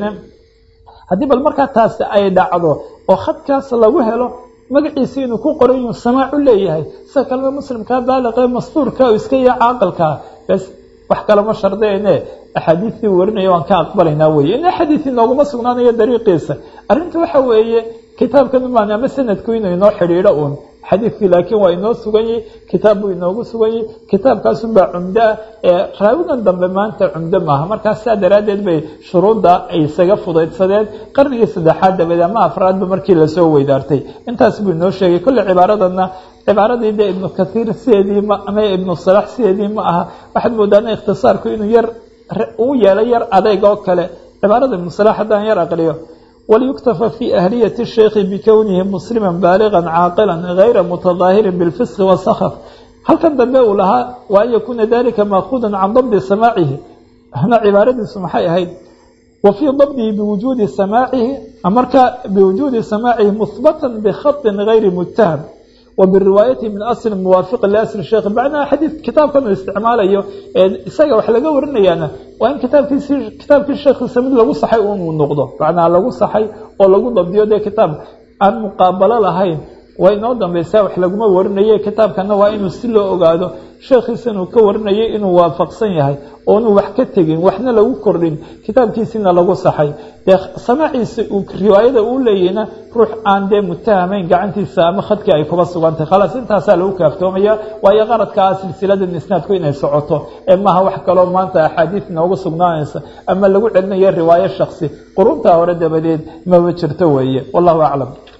haddii bal markaa taasi ay dhacdo oo khadkaas lagu helo magaciisa inuu ku qoray inuu samaacu leeyahay sida kalena muslimkaa baaliqee mastuurka oo iska iyo caaqilkaa bes wax kalema shardeene axaadiistii warinaya waan ka aqbalaynaa weye in xadiis inooguma sugnaanayo dariiqiisa arrinta waxa weeye kitaabkan umaan ama sanadku inuu inoo xidhiidho uun xadiidkii laakiin waa inoo sugan yahi kitaab buu inoogu sugan yahi kitaabkaasunbaa cumdo ah ee raawigan dambe maanta cumdo maaha markaas saa daraaddeed bay shuruudda ay isaga fudaydsadeen qarnigii saddexaad dabeed ama afraadba markii lasoo weydaartay intaas buu inoo sheegay kolle cibaaradanna cibaaradii dee ibnu kathiir sideedii ma ama ibnu salax sideedii ma aha waxaad moodaana ikhtisaarku inuu yar uu yeelay yar adeyg oo kale cibaarada ibnu salax haddaan yar aqriyo وليكتفى في أهلية الشيخ بكونه مسلما بالغا عاقلا غير متظاهر بالفسق والسخف هل كان دنبه لها وأن يكون ذلك مأخوذا عن ضبط سماعه هنا عبارة سمحي هيد وفي ضبطه بوجود سماعه أمرك بوجود سماعه مثبتا بخط غير متهم وبالرواية من أصل موافق لأصل الشيخ بعدنا حديث كتاب كانوا استعمال أيه إساقا وحلقة ورنا يعني وإن كتاب في كتاب في الشيخ سمد لغو صحي ونقضه بعدنا لغو صحي ولغو ضبطيه ده كتاب عن مقابلة لهين waynoo dambaysaa wax laguma warinaye kitaabkana waa inuu si loo ogaado sheekhiisa inuu ka warinayay inuu waafaqsan yahay oonu wax ka tegin waxna lagu kordhin kitaabkiisina lagu saxay dee samaaciisa riwaayada uu leeyahna ruux aan dee mutahamayn gacantiisa ama khadkii ay kuba sugantay khalaas intaasaa lagu kaaftoomaya waayo qaradkaa silsiladan isnaadku inay socoto ee maaha wax kaloo maanta axaadiis inoogu sugnaanaysa ama lagu celinayo riwaayo shaksi quruntaa hore dabadeed maba jirto weeye wallahu aclam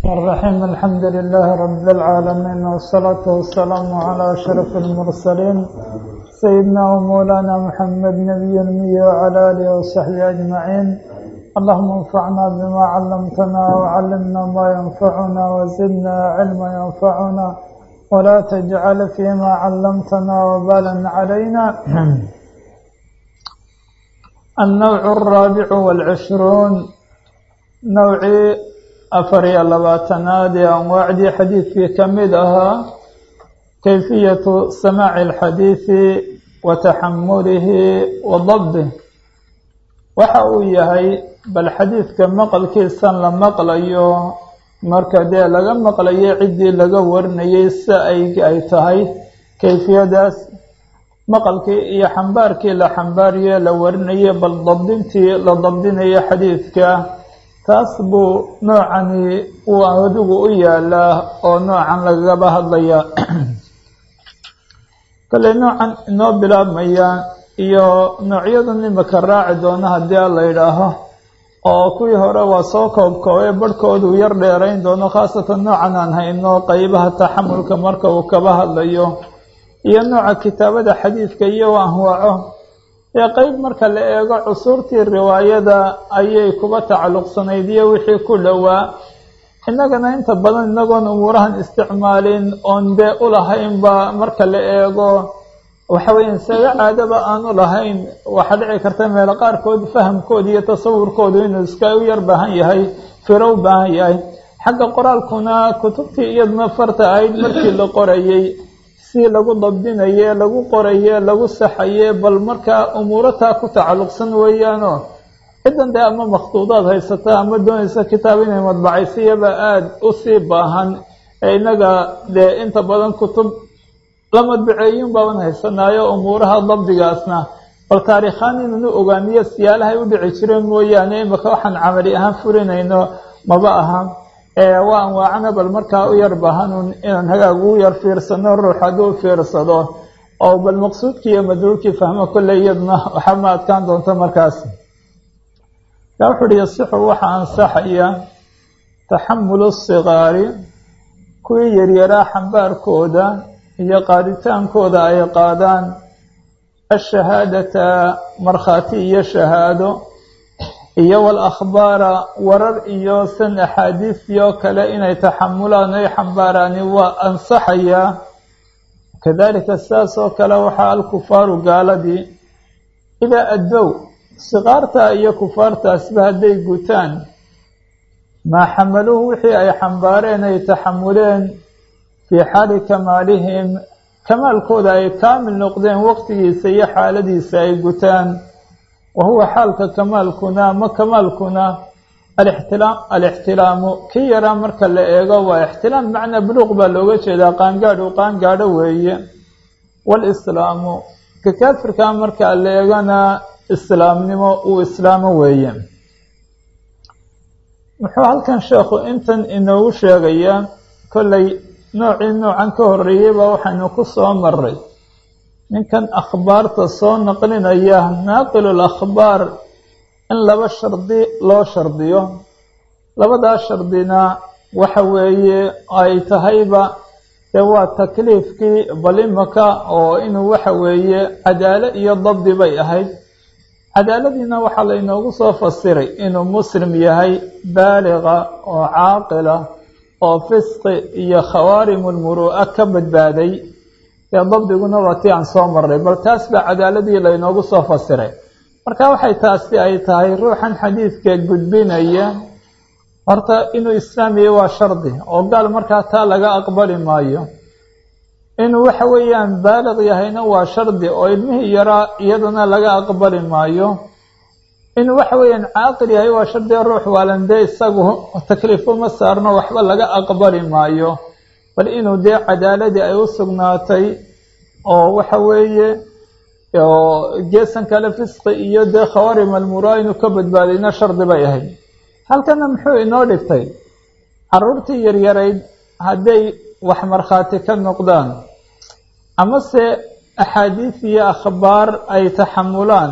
الرحيم الحمد لله رب العالمين والصلاة والسلام على أشرف المرسلين سيدنا ومولانا محمد نبي المي وعلى آله وصحبه أجمعين اللهم انفعنا بما علمتنا وعلمنا ما ينفعنا وزدنا علما ينفعنا ولا تجعل فيما علمتنا وبالا علينا النوع الرابع والعشرون نوعي أفري لباتناد أنواعدي حديثي كمدها كيفية سماع الحديث وتحمله وضبطه waxa uu yahay bal xadiidka maqalkiisan la maqlayo marka dee laga maqlayo ciddii laga warinayay si ay ay tahay kayfiyadaas maqalkii iyo xambaarkii la xambaariye la warinayay bal dabdintii la dabdinayo xadiidka taas buu noocani uu adigu u yaalaa oo noocan lagaba hadlaya kale noocan inoo bilaabmaya iyo noocyadan imika raaci doona haddii a la yidhaaho oo kuwii hore waa soo koobkoobay barhkoodu yar dheerayn doono khaasatan noocan aan hayno qeybaha taxamulka marka uu kaba hadlayo iyo nooca kitaabada xadiidka iyo anwaaco ee qeyb marka la eego cusuurtii riwaayada ayay kuba tacalluqsanayd iyo wixii ku dhowaa innagana inta badan inagoon umuurahan isticmaalin oon dee u lahaynba marka la eego waxa weeyaan saga caadaba aanu lahayn waxaa dhici karta meelo qaarkood fahamkooda iyo tasawurkoodu inuu iska u yar baahan yahay firo u baahan yahay xagga qoraalkuna kutubtii iyaduna farta ahayd markii la qorayey si lagu dabdinaye lagu qoraye lagu saxaye bal markaa umuurataa ku tacalluqsan weeyaano ciddan dee ama makhtuudaad haysata ama doonaysa kitaab inay madbacaysiyaba aada u sii baahan ee innaga dee inta badan kutub la madbaceeyun baaban haysanaayo umuuraha dabdigaasna bal taariikhaan inanu ogaaniyo siyaalahay u dhici jireen mooyaane imika waxaan camali ahaan furinayno maba aha waa anwaacana bal markaa u yar baahanun inaan hagaag ugu yar fiirsano ruux hadduu fiirsado oo bal maqsuudkii iyo madluulkii fahmo kolley iyaduna waxaa ma adkaan doonta markaas yaa wuxu uhi yasixu waxaa ansaxaya taxamulu sigaari kuwii yaryaraa xambaarkooda iyo qaaditaankooda ay qaadaan ashahaadata markhaati iyo shahaado iyo walakhbaara warar iyo san axaadiisyo kale inay taxamulaan ay xambaaraani waa ansaxayaa kadalika sidaas oo kale waxaa alkufaaru gaaladii idaa addow siqaarta iyo kufaartaasba hadday gutaan maa xamaluuhu wixii ay xambaareen ay taxamuleen fii xaali kamaalihim kamaalkooda ay kaamil noqdeen waqtigiisa iyo xaaladiisa ay gutaan wa huwa xaalka kamaalkuna ma kamaalkuna alixtilaam alixtilaamu kii yaraa marka la eego waa ixtilaam macnaa buluuq baa looga jeedaa qaangaadh uu qaangaadho weeye waalislaamu ka kaafirkaa marka la eegana islaamnimo uu islaamo weeye muxuu halkan sheekhu intan inoogu sheegayaa kolley noocii noocan ka horreeyey baa waxaynu ku soo maray ninkan akhbaarta soo naqlinaya naaqilul akhbaar in laba shardi loo shardiyo labadaa shardina waxa weeye ay tahayba dee waa takliifkii balimaka oo inuu waxa weeye cadaalo iyo dabdi bay ahayd cadaaladiina waxaa laynoogu soo fasiray inuu muslim yahay baaliqa oo caaqila oo fisqi iyo khawaarimulmuru'a ka badbaaday dee dabdiguna waa tii aan soo marray bal taas baa cadaaladii laynoogu soo fasiray marka waxay taasi ay tahay ruuxan xadiidka gudbinaya horta inuu islaamiya waa shardi oo gaal markaa taa laga aqbali maayo inuu waxa weeyaan baaliq yahayna waa shardi oo ilmihii yaraa iyadana laga aqbali maayo inuu waxa weeyaan caaqil yahay waa shardiga ruux waalandee isagu takliif uma saarno waxba laga aqbali maayo bal inuu dee cadaaladii ay u sugnaatay oo waxa weeye oo geesan kale fisqi iyo dee khawaarim almuraa inuu ka badbaadayna shardi bay ahayd halkana muxuu inoo dhigtay caruurtii yaryarayd hadday wax markhaati ka noqdaan amase axaadiis iyo akhbaar ay taxamulaan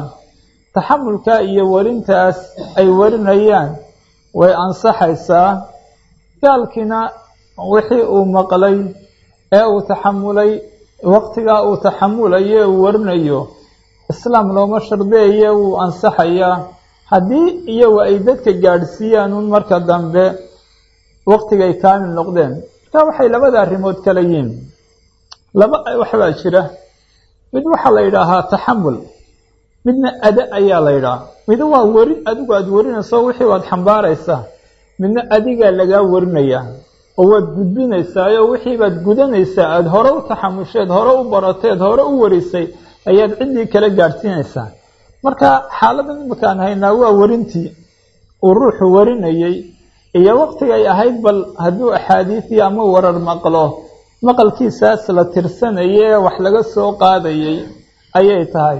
taxamulka iyo warintaas ay warinayaan way ansaxaysaa gaalkiina wixii uu maqlay ee uu taxamulay waqtigaa uu taxamulayo uu warinayo islaam looma shardeeye wuu ansaxayaa haddii iyagu ay dadka gaadhsiiyaan un marka dambe waqtigay kaamil noqdeen marka waxay labada arrimood kala yihiin laba waxbaa jira mid waxaa la yidhaahaa taxamul midna ada ayaa la yidhaha mida waa weri adigu aada warinayso wixii waad xambaaraysaa midna adigaa lagaa warinayaa oo waad gudbinaysaa oo wixii baad gudanaysaa aada hore u taxamusheed hore u barateed hore u warisay ayaad ciddii kala gaadhsiinaysaa marka xaaladan imakaan haynaa waa warintii uu ruuxu warinayey iyo waqtigay ahayd bal hadduu axaadiisii ama warar maqlo maqalkiisaas la tirsanayay ee wax laga soo qaadayay ayay tahay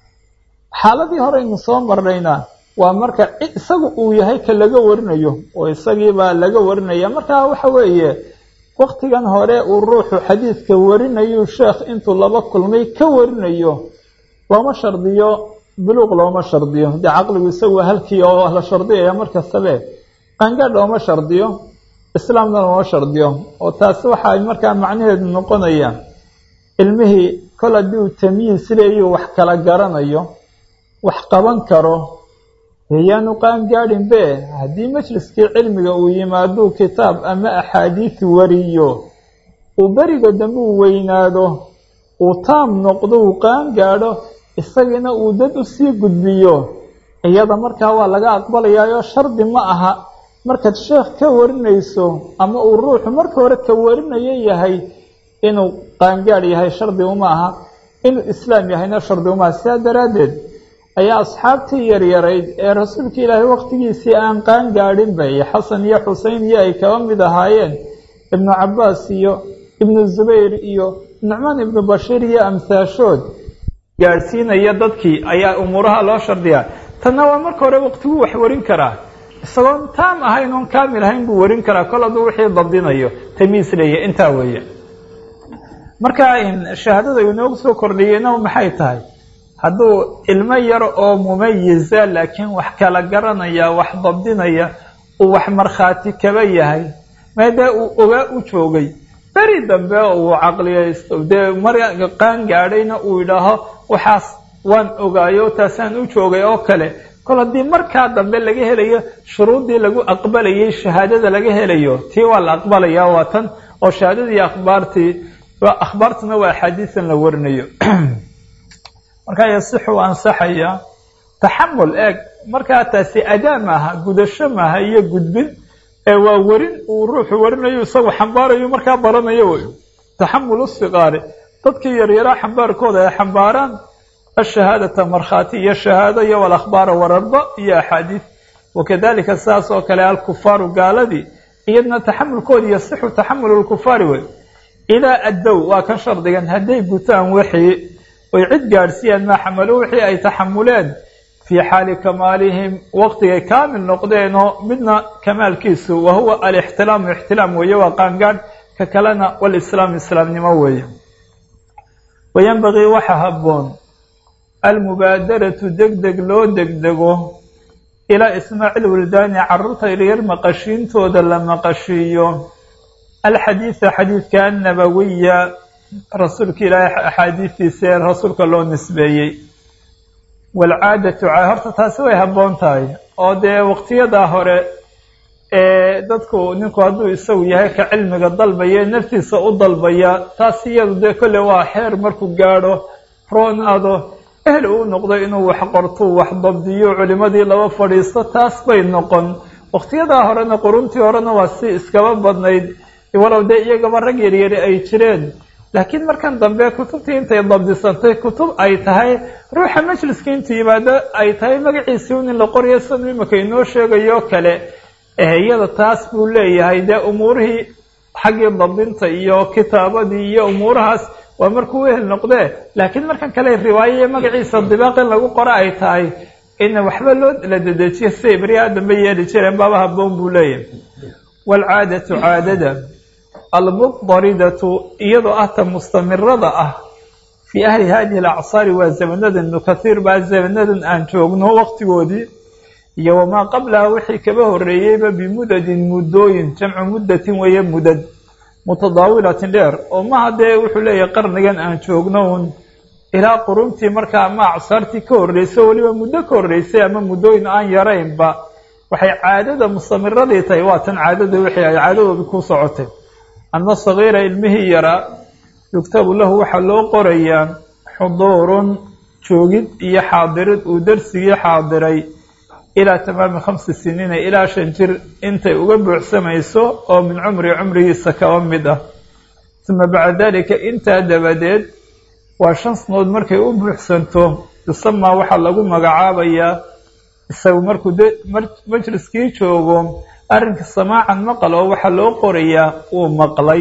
xaaladii horeynu soo marnayna waa marka isagu uu yahay ka laga warinayo oo isagiibaa laga warinaya markaa waxa weeye waktigan hore uu ruuxu xadiidka warinayu sheekh intuu laba kulmay ka warinayo looma shardiyo buluuq looma shardiyo dee caqligu isagu halkii oo la shardiyaya markastabe qangaadh looma shardiyo islaamna looma shardiyo oo taasi waxaa markaa macnaheedu noqonaya ilmihii kol haddii uu tamyiis leeyu wax kala garanayo wax qaban karo yaanu qaangaadhin be haddii majliskii cilmiga uu yimaaduu kitaab ama axaadiis wariyo uu beriga dambe uu weynaado uu taam noqdo uu qaangaadho isagiina uu dad u sii gudbiyo iyada markaa waa laga aqbalayaayo shardi ma aha markaad sheekh ka warinayso ama uu ruuxu marka hore ka warinayo yahay inuu qaangaadh yahay shardi uma aha inuu islaam yahayna shardi uma aha sidaa daraaddeed ayaa asxaabtii yaryarayd ee rasuulka ilaahay waqtigiisii aan qaan gaadhin bay xasan iyo xusein iyo ay kaba mid ahaayeen ibnu cabbaas iyo ibnu zubayr iyo nucmaan ibnu bashiir iyo amhaashood gaadhsiinaya dadkii ayaa umuuraha loo shardiyaa tanna waa marka hore waqtiguu wax warin karaa isagoon taam ahayn oon kaamil ahayn buu warin karaa kol hadduu wixii dabdinayo tamiis leeya intaa weeye marka shahaadada inoogu soo kordhiyeyna maxay tahay hadduu ilmo yar oo mumayiza laakiin wax kala garanaya wax dabdinaya uu wax markhaati kaba yahay maadee uu ogaa u joogay beri dambe uu caqliyaysto dee mar qaan gaadhayna uu yidhaaho waxaas waan ogaayo taasaan u joogay oo kale kol haddii markaa dambe laga helayo shuruuddii lagu aqbalayay shahaadada laga helayo tii waa la aqbalaya waa tan oo shahaadadii akhbaartii akhbaartuna waa axaadiisan la warinayo markaa yasixu ansaxaya taxamul eeg markaa taasi adaa maaha gudasho maaha iyo gudbin ee waa werin uu ruuxu warinayo isagu xambaarayo markaa baranayo wey taxamul usiqaari dadkii yaryaraa xambaarkooda ay xambaaraan ashahaadata markhaati iyo shahaado iyo walakhbaara wararba iyo axaadiis wakadalika sidaas oo kale alkufaaru gaaladii iyadna taxamulkoodi yasixu taxamul lkufaari wey ilaa addow waa kan shardigan hadday gutaan wixii oy cid gaadhsiiyaan maa xamalo wixii ay taxamuleen fii xaali kamaalihim waqtigay kaamil noqdeenoo midna kamaalkiisu wa huwa alixtilaamu ixtilaam weeye waa qaangaadh ka kalena walislaam islaamnimo weeye wayanbagii waxa habboon almubaadaratu degdeg loo degdego ilaa ismaaciil wildaani carruurta yaryar maqashiintooda la maqashiiyo alxadiida xadiidka annabawiya rasuulka ilaahay axaadiistiisa ee rasuulka loo nisbeeyey waalcaadatu horta taasi way habboon tahay oo dee waqtiyadaa hore ee dadku ninku hadduu isagu yahay ka cilmiga dalbaya ee naftiisa u dalbaya taas iyadu dee kolle waa xeer markuu gaadho roonaado ehel uu noqdo inuu wax qorto wax dabdiyo culimadii laba fadhiisto taas bay noqon waqtiyadaa horena quruntii horena waa si iskaba badnayd walow dee iyagaba rag yaryari ay jireen laakiin markan dambe kutubtii intay dabdisantay kutub ay tahay ruuxa majliska intuu yimaado ay tahay magaciisii un in la qoryo sanu imika inoo sheegayo kale iyada taas buu leeyahay dee umuurihii xaggii dabdinta iyo kitaabadii iyo umuurahaas waa markuu wehel noqdee laakiin markan kale riwaayaye magaciisa dibaaq in lagu qoro ay tahay in waxba loo la dedejiyo siday beriyaha dambe yeeli jireen baaba haboon buu leeyahay waalcaadatu caadada almuddaridatu iyadoo ah ta mustamirada ah fii ahli hadihi alacsaari waa zamanadan ibnu kathiir baa zamanadan aan joogno waqtigoodii iyo wamaa qablaha wixii kaba horreeyeyba bimudadin muddooyin jamcu muddatin weeye mudad mutadaawilatin dheer oo maha dee wuxuu leeyahay qarnigan aan joogno un ilaa quruntii markaa ama acsaartii ka horreysay oo weliba muddo ka horreysay ama muddooyin aan yaraynba waxay caadada mustamiradii tahay waa tan caadada wixii ay caadadooda ku socotay anna sagiira ilmihii yaraa yugtabu lahu waxaa loo qorayaa xuduurun joogid iyo xaadirid uu darsigii xaadiray ilaa tamaami khamsi siniina ilaa shan jir intay uga buuxsamayso oo min cumri cumrigiisa kaba mid ah uma bacda dalika intaa dabadeed waa shan sanood markay u buuxsanto yusamaa waxaa lagu magacaabayaa isagu markuu de majliskii joogo arrinka samaacan maqal oo waxaa loo qorayaa uu maqlay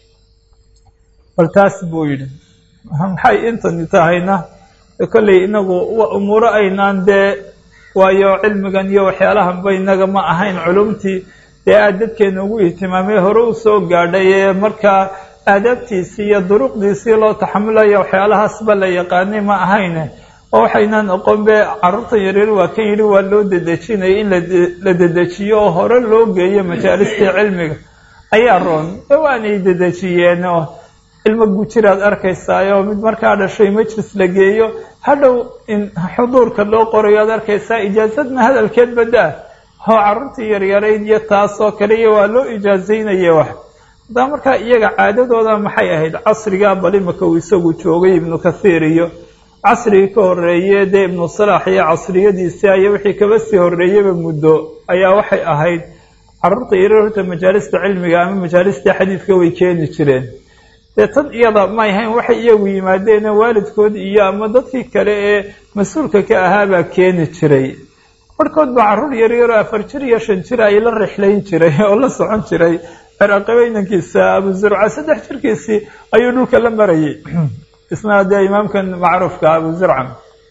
bal taas buu yidhi maxay intani tahayna kolley inagu umuuro aynaan dee waayo cilmigan iyo waxyaalahanba inaga ma ahayn culumtii dee aad dadkeena ugu ihtimaamay hore u soo gaadhay ee markaa aadaabtiisii iyo duruqdiisii loo taxamulayo waxyaalahaasba la yaqaanay ma ahayne oo waxaynaan oqon be carruurtan yaryar waa kan yidhi waa loo dedejinaya in la dedejiyo oo hore loo geeyo majaalistii cilmiga ayaa roon waanay dedejiyeen oo ilmo gujiraad arkaysaayoo mid markaa dhashay majlis la geeyo hadhow in xuduurka loo qorayo aad arkaysaa ijaasadna hadalkeed badaa oo carruurtii yaryarayd iyo taasoo kale iyo waa loo ijaazaynaya wax hadaa markaa iyaga caadadooda maxay ahayd casrigaa bal imaka uu isagu joogay ibnu kathiir iyo casrigii ka horreeye dee ibnu salaax iyo casriyadiisii aya wixii kaba sii horreeyaba muddo ayaa waxay ahayd carruurta yaryar horta majaalista cilmiga ama majaalista xadiidka way keeni jireen dee tan iyada may ahayn waxay iyagu yimaadeena waalidkood iyo ama dadkii kale ee mas-uulka ka ahaabaa keeni jiray barhkood baa carruur yaryaroo afar jir iyo shan jir ay la rixlayn jiray oo la socon jiray ciraqabeynankiisa abu zurca saddex jirkiisii ayuu dhulka la marayay isna dee imaamkan macruufka abu zurca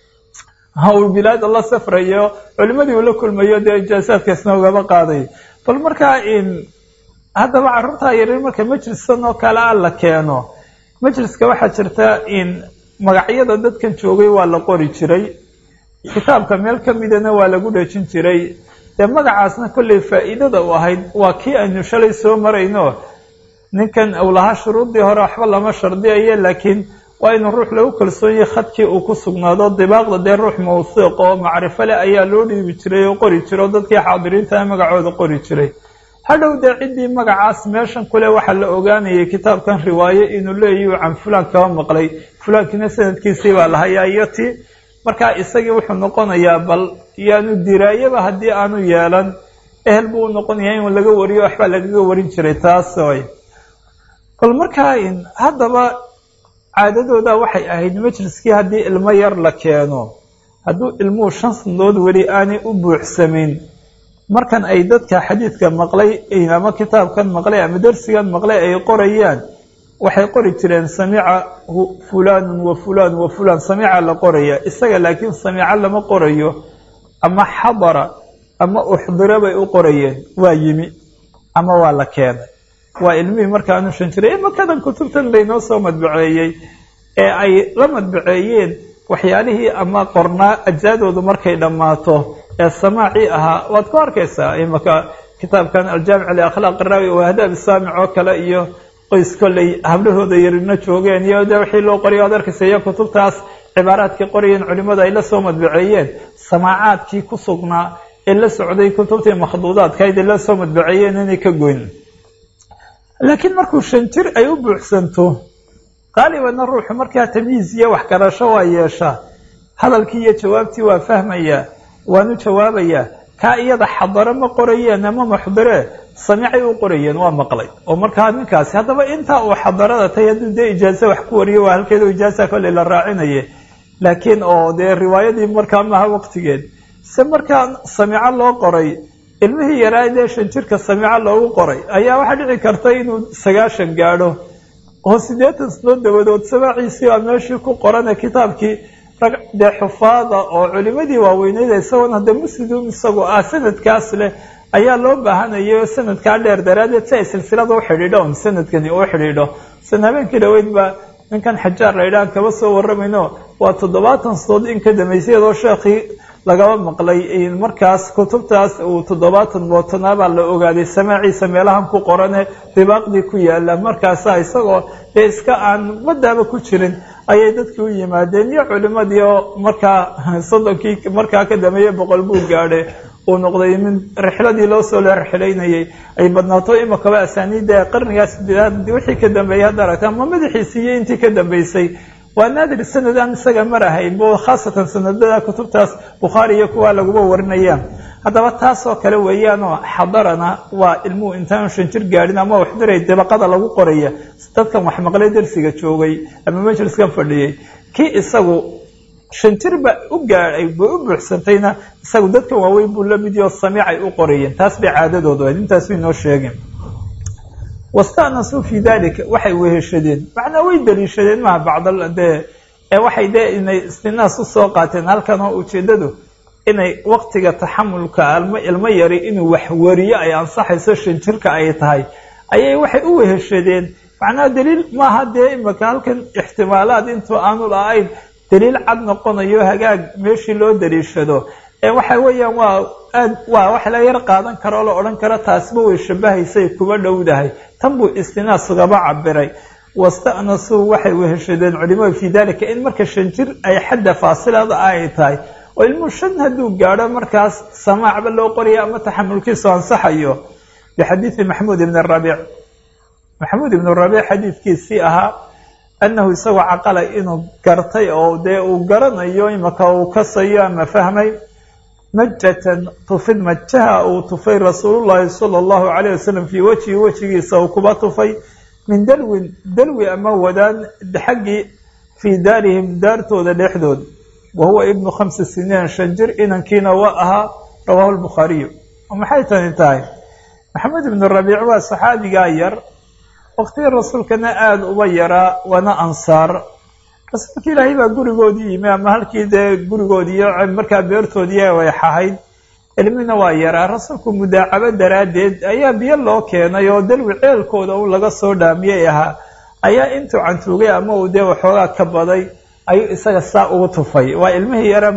uu bilaada la safrayo culimadii uu la kulmayo dee ijaasaadka isna ugaba qaaday bal markaa in haddaba carruurtaa yaryar marka majliskan oo kale a la keeno majliska waxaa jirta in magacyada dadkan joogay waa la qori jiray kitaabka meel ka midana waa lagu dhejin jiray dee magacaasna kolley faa'iidada u ahayd waa kii aynu shalay soo marayno ninkan uu lahaa shuruuddii hore waxba lama shardiyayo laakiin waa inuu ruux lagu kalsoonyahay khadkii uu ku sugnaado dibaaqda dee ruux mawsiiq oo macrifo leh ayaa loo dhiibi jiray oo qori jiray oo dadkii xaadiriinta magacooda qori jiray hadhow dee ciddii magacaas meeshan kule waxaa la ogaanayay kitaabkan riwaaye inuu leeyahy can fulaan kaba maqlay fulaankiina sanadkiisii baa lahayaa iyo ti markaa isagii wuxuu noqonayaa bal yaanu diraayaba haddii aanu yeelan ehel buu u noqonayaa in laga wariyo waxbaa lagaga warin jiray taas oy bal markaa haddaba caadadooda waxay ahayd majliskii haddii ilmo yar la keeno hadduu ilmuhu shan sanadood weli aanay u buuxsamin markan ay dadka xadiidka maqlay ama kitaabkan maqlay ama darsigan maqlay ay qorayaan waxay qori jireen samica fulanun wa fulan wa fulan samica la qoraya isaga laakiin samica lama qorayo ama xadara ama uxdira bay u qorayeen waa yimi ama waa la keenay waa ilmihii markaanu shan jiray imakadan kutubtan laynoo soo madbaceeyey ee ay la madbaceeyeen waxyaalihii ama qornaa ajsaadoodu markay dhammaato ee samaacii ahaa waad ku arkaysaa imaka kitaabkan aljaamic liakhlaaq iraawi oo hadaab saamic oo kale iyo qoys kolley hablahooda yarina joogeen iyo de wixii loo qoriyo ad arkaysa iyo kutubtaas cibaaraadkii qorayeen culimadu ay la soo madbaceeyeen samaacaadkii ku sugnaa ee la socday kutubtii makhduudaadkayd ee la soo madbaceeyeen inay ka goyn laakiin markuu shan jir ay u buuxsanto qaalibanna ruuxu markaa tamyiis iyo waxgarasho waa yeeshaa hadalkii iyo jawaabtii waa fahmayaa waanu jawaabayaa kaa iyada xadaro ma qorayeen ama muxdiree samicay u qorayeen waa maqlay oo markaa ninkaasi haddaba intaa uu xadarada tay hadduu dee ijaaso wax ku wariyo waa halkeeda ijaasa kolley la raacinaye laakiin oo dee riwaayadii markaa maaha waqtigeed se markaa samico loo qoray ilmihii yaraa dee shan jirka samico loogu qoray ayaa waxaa dhici karta inuu sagaashan gaadho oo siddeetan sanood dabadood samaaciisii waa meeshii ku qorane kitaabkii rag dee xufaada oo culimadii waaweyneyd isagoon hadda muslim isagu ah sanadkaas leh ayaa loo baahanayay sanadkaa dheer daraaddeed si ay silsilada u xidhiidho un sanadkani uu xidhiidho san habeenkii dhaweyd baa ninkan xajaar la ydhahan kaba soo waramayno waa toddobaatan sanood in ka dambeysay iyadoo sheekhii lagaba maqlay markaas kutubtaas uu toddobaatan mootanaa baa la ogaaday samaaciisa meelahan ku qorane dibaaqdii ku yaala markaasa isagoo dee iska aan madaaba ku jirin ayay dadkii u yimaadeen iyo culimadii oo markaa soddonkii markaa ka dameeye boqol buu gaadhe uu noqday min rixladii loo soo la rixilaynayay ay badnaato imakaba asaaniidda qarnigaas sideedaad wixii ka dambeeyey hadda aragtaa ma madaxiisii iyo intii ka dambeysay waa naadir sanad aan isaga mar ahayn bo khaasatan sanadada kutubtaas bukhaari iyo kuwa laguba warinayaan haddaba taasoo kale weeyaanoo xadarana waa ilmuhu intaanu shan jir gaadhin ama waxdiray dabaqada lagu qoraya dadkan wax maqlay darsiga joogay ama majliskan fadhiyey kii isagu shan jir ba u gaadhay ba u buuxsantayna isagu dadkan waaweyn buu lamid yaho samiicay u qorayeen taas bay caadadoodu ahayd intaas bay noo sheegeen wastanasuu fi dalika waxay weheshadeen macnaa way daliishadeen maha bacd dee waxay dee inay istinaas usoo qaateen halkan oo ujeedadu inay waktiga taxamulka almo ilmo yari inuu wax wariyo ay ansaxayso shan jirka ay tahay ayay waxay u weheshadeen macnaha daliil maaha dee imaka halkan ixtimaalaad intuu aanu la-ayn daliil cad noqonayo hagaag meeshii loo daliishado ee waxa weeyaan waa aad waa wax la yar qaadan kara oo la odhan karo taasba way shabahaysay kuba dhowdahay tan buu istinaas ugaba cabiray wastanasuu waxay weheshadeen culimadu fii dalika in marka shan jir ay xadda faasilada ay tahay oo ilmuhu shan hadduu gaadho markaas samaacba loo qoraya ama taxamulkiisu ansaxayo bixadiidi maxamuud ibn rabiic maxamuud ibn rabiic xadiidkiisii ahaa annahu isagoo caqala inuu gartay oo dee uu garanayo imaka uu kasayo ama fahmay majatan tufid majaha uu tufay rasuulullaahi sala allahu calayh wasalam fii wejhi wejigiisa uu kuba tufay min dalwin dalwi ama wadaan xaggii fii daarihim daartooda dhexdood wa huwa ibnu khamsi siniin shan jir inankiina waa ahaa rawaahu lbukhaariyu maxay tani tahay maxamed ibnu rabiic waa saxaabigaa yar waqtigii rasuulkana aada uba yaraa waana ansaar rasuulka ilaahay baa gurigoodii yimi ama halkii dee gurigoodiiyo markaa beertoodii way xahayd ilmina waa yaraa rasuulku mudaacabo daraaddeed ayaa biyo loo keenay oo dalwi ceelkooda u laga soo dhaamiyey ahaa ayaa intuu cantuugay ama uu dee waxoogaa ka baday ayuu isaga saa ugu tufay waa ilmihii yaraa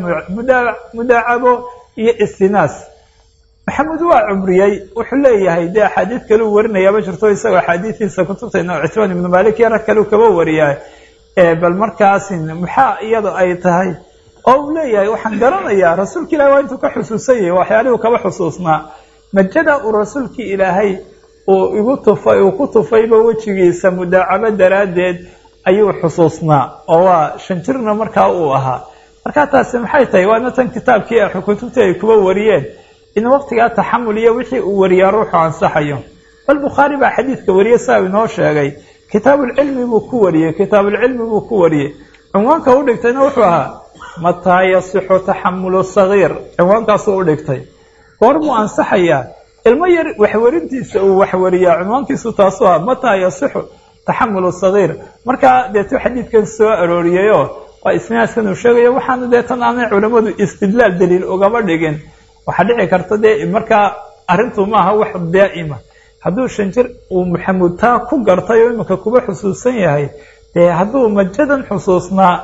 mudaacabo iyo istinaas maxamed waa cumriyey wuxuu leeyahay dee axaadiid kale u warinayaaba jirto isagoo axaadiidiisa kutubtayna citmaan ibnu malik iyo rag kale kaba wariyaa bal markaasi maxaa iyada ay tahay oo uu leeyahay waxaan garanayaa rasuulka ilahi waa intuu ka xusuusan yahay waxyaalihuu kaba xusuusnaa majada uu rasuulkii ilaahay uu igu tufay uu ku tufayba wejigiisa mudaacabo daraaddeed ayuu xusuusnaa oo waa shan jirna markaa uu ahaa markaa taasi maxay tahay waana tan kitaabkii kutubtii ay kuba wariyeen in waqtigaa taxamul iyo wixii uu wariyaa ruuxu ansaxayo bal bukhaari baa xadiidka wariye saa inoo sheegay kitaabulcilmi buu ku wariyey kitaabulcilmi buu ku wariyey cinwaanka u dhigtayna wuxuu ahaa mataa yasixu taxamulu sagiir cinwaankaasuu u dhigtay goor muu ansaxayaa ilmo yar waxwarintiisa uu waxwariyaa cinwaankiisu taasuu ahaa mataa yasixu taxamulu sagiir markaa deetuu xadiidkan soo arooriyeyoo waa isnaaskan uu sheegayo waxaana dee tan aanay culammadu istidlaal daliil ugama dhigin waxaa dhici karta dee markaa arrintu maaha wax daa'ima hadduu shan jir uu maxamuud taa ku gartay oo iminka kuba xusuusan yahay dee hadduu majadan xusuusnaa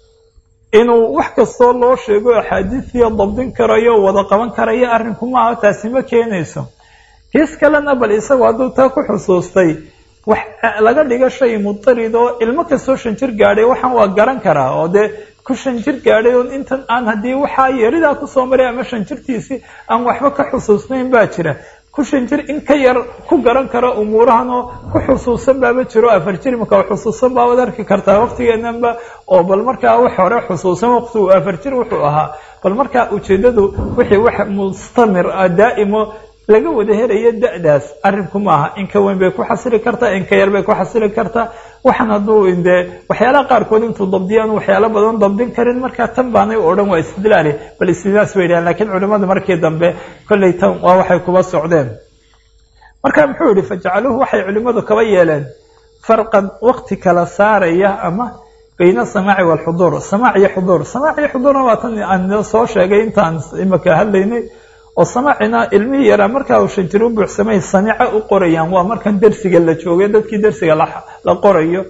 inuu wax kastoo loo sheego axaadiidiya dabdin karayo wada qaban karayo arrinku maaha taasi ma keenayso kiis kalena bal isagu hadduu taa ku xusuustay wax laga dhiga shay mutarid oo ilmo kastoo shan jir gaadhay waxaan waa garan karaa oo dee ku shan jir gaadhay oo intan aan haddii waxaa yaridaa kusoo maray ama shan jirtiisii aan waxba ka xusuusnayn baa jira ku shan jir in ka yar ku garan kara umuurahan oo ku xusuusan baaba jiro afar jir imaka xusuusan baabaad arki kartaa waqtigeenanba oo bal markaa wax hore xusuusan waqtigu afar jir wuxuu ahaa bal markaa ujeedadu wixii wax mustamir ah daa'imo laga wada helayo da-daas arrinku maaha in ka weyn bay ku xasili kartaa in ka yar bay ku xasili kartaa waxaan hadduu dee waxyaalaha qaarkood intuu dabdiyaan waxyaalo badan dabdin karin markaa tan baanay o dhan waa istidlaali bal istidlaas bay dhahan lakiin culimadu markii dambe kollay tan waa waxay kuba socdeen marka muxuu yihi fajacaluuhu waxay culimadu kaba yeeleen farqan waqti kala saaraya ama bayna asamaaci waalxuduur samaac iyo xuduur samaac iyo xuduurna waa tan aan soo sheegay intaan imaka hadlaynay oo samaacina ilmihii yaraa markaa uu shan jir u buuxsamay samiico u qorayaan waa markan dersiga la joogay dadkii dersiga la qorayo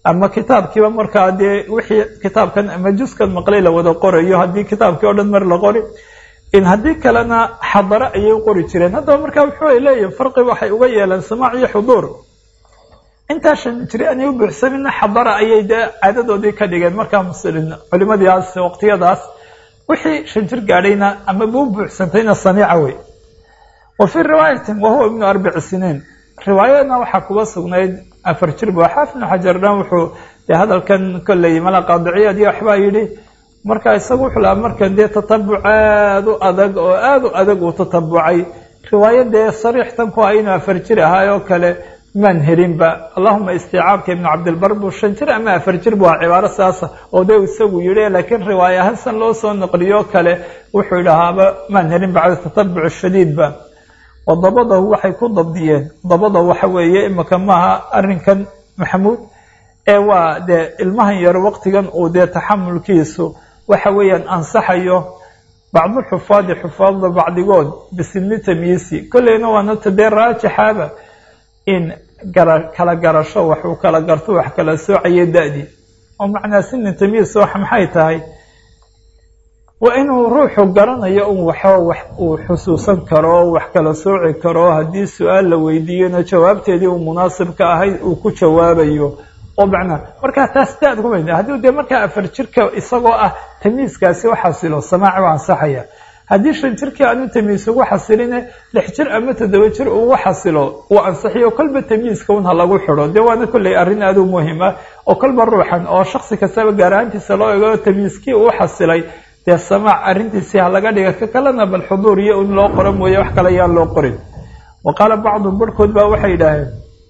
ama kitaabkiiba markaa dee wixii kitaabkan ama juskan maqlay la wada qorayo haddii kitaabkii o dhan mar la qori in haddii kalena xadaro ayay u qori jireen haddaba markaa wuxuu leeyihin farqi waxay uga yeeleen samaac iyo xuduur intaa shan jiri aanay u buuxsamina xadara ayay dee caadadoodii ka dhigeen markaa muslimiin culimadiiaas waqtiyadaas wixii shan jir gaadhayna ama buu buuxsantayna samiica wey wa fii riwaayatin wahuwa ibnu arbici siniin riwaayadna waxaa kuga sugnayd afar jir bu xaafidnu xajarna wuxuu dee hadalkan kolley mala qaadiciyaad iyo waxbaa yidhi marka isagu wuxuu lahaa markan dee tatabuc aada u adag oo aada u adag uu tatabucay riwaaya dee sariixtan ku ah inuu afar jir ahaay oo kale maan helinba allahuma isticaabka ibnu cabdilbar buu shan jir ama afar jir bu ah cibaaro saasa oo dee isagu yidhi laakiin riwaaya hasan loo soo naqliyo kale wuxuu idhahaaba maan helin bacda tatabuc shadiidba oo dabadahu waxay ku dabdiyeen dabada waxa weeye imika maaha arrinkan maxamuud ee waa dee ilmahan yar waqtigan uu dee taxamulkiisu waxa weeyaan ansaxayo bacdulxufaadi xufaadda bacdigood bisinni tamyiisi kolleyna waanata dee raajixaaba in gara kala garasho waxuu kala garto wax kala soocaya da-dii oo macnaa sini tamyiis wax maxay tahay waa inuu ruuxu garanayo un waxo wax uu xusuusan karo wax kala sooci karo haddii su-aal la weydiiyona jawaabteedii uu munaasibka ahayd uu ku jawaabayo oo macnaa markaa taas daad kuma haddii dee markaa afar jirka isagoo ah tamyiiskaasi u xasilo samaaci u ansaxaya haddii shan jirkii aanu tamyiis ugu xasiline lix jir ama toddoba jir ugu xasilo uu ansixiyo kolba tamyiiska un ha lagu xidho dee waana kolley arrin aada u muhima oo kolba ruuxan oo shaksi kastaba gaaraantiisa loo ego tamyiiskii uu xasilay dee samaac arrintiisii ha laga dhiga ka kalena bal xuduur iyo in loo qoro mooye wax kale ayaan loo qorin wa qaala bacdum barhkood baa waxay yidhaaheen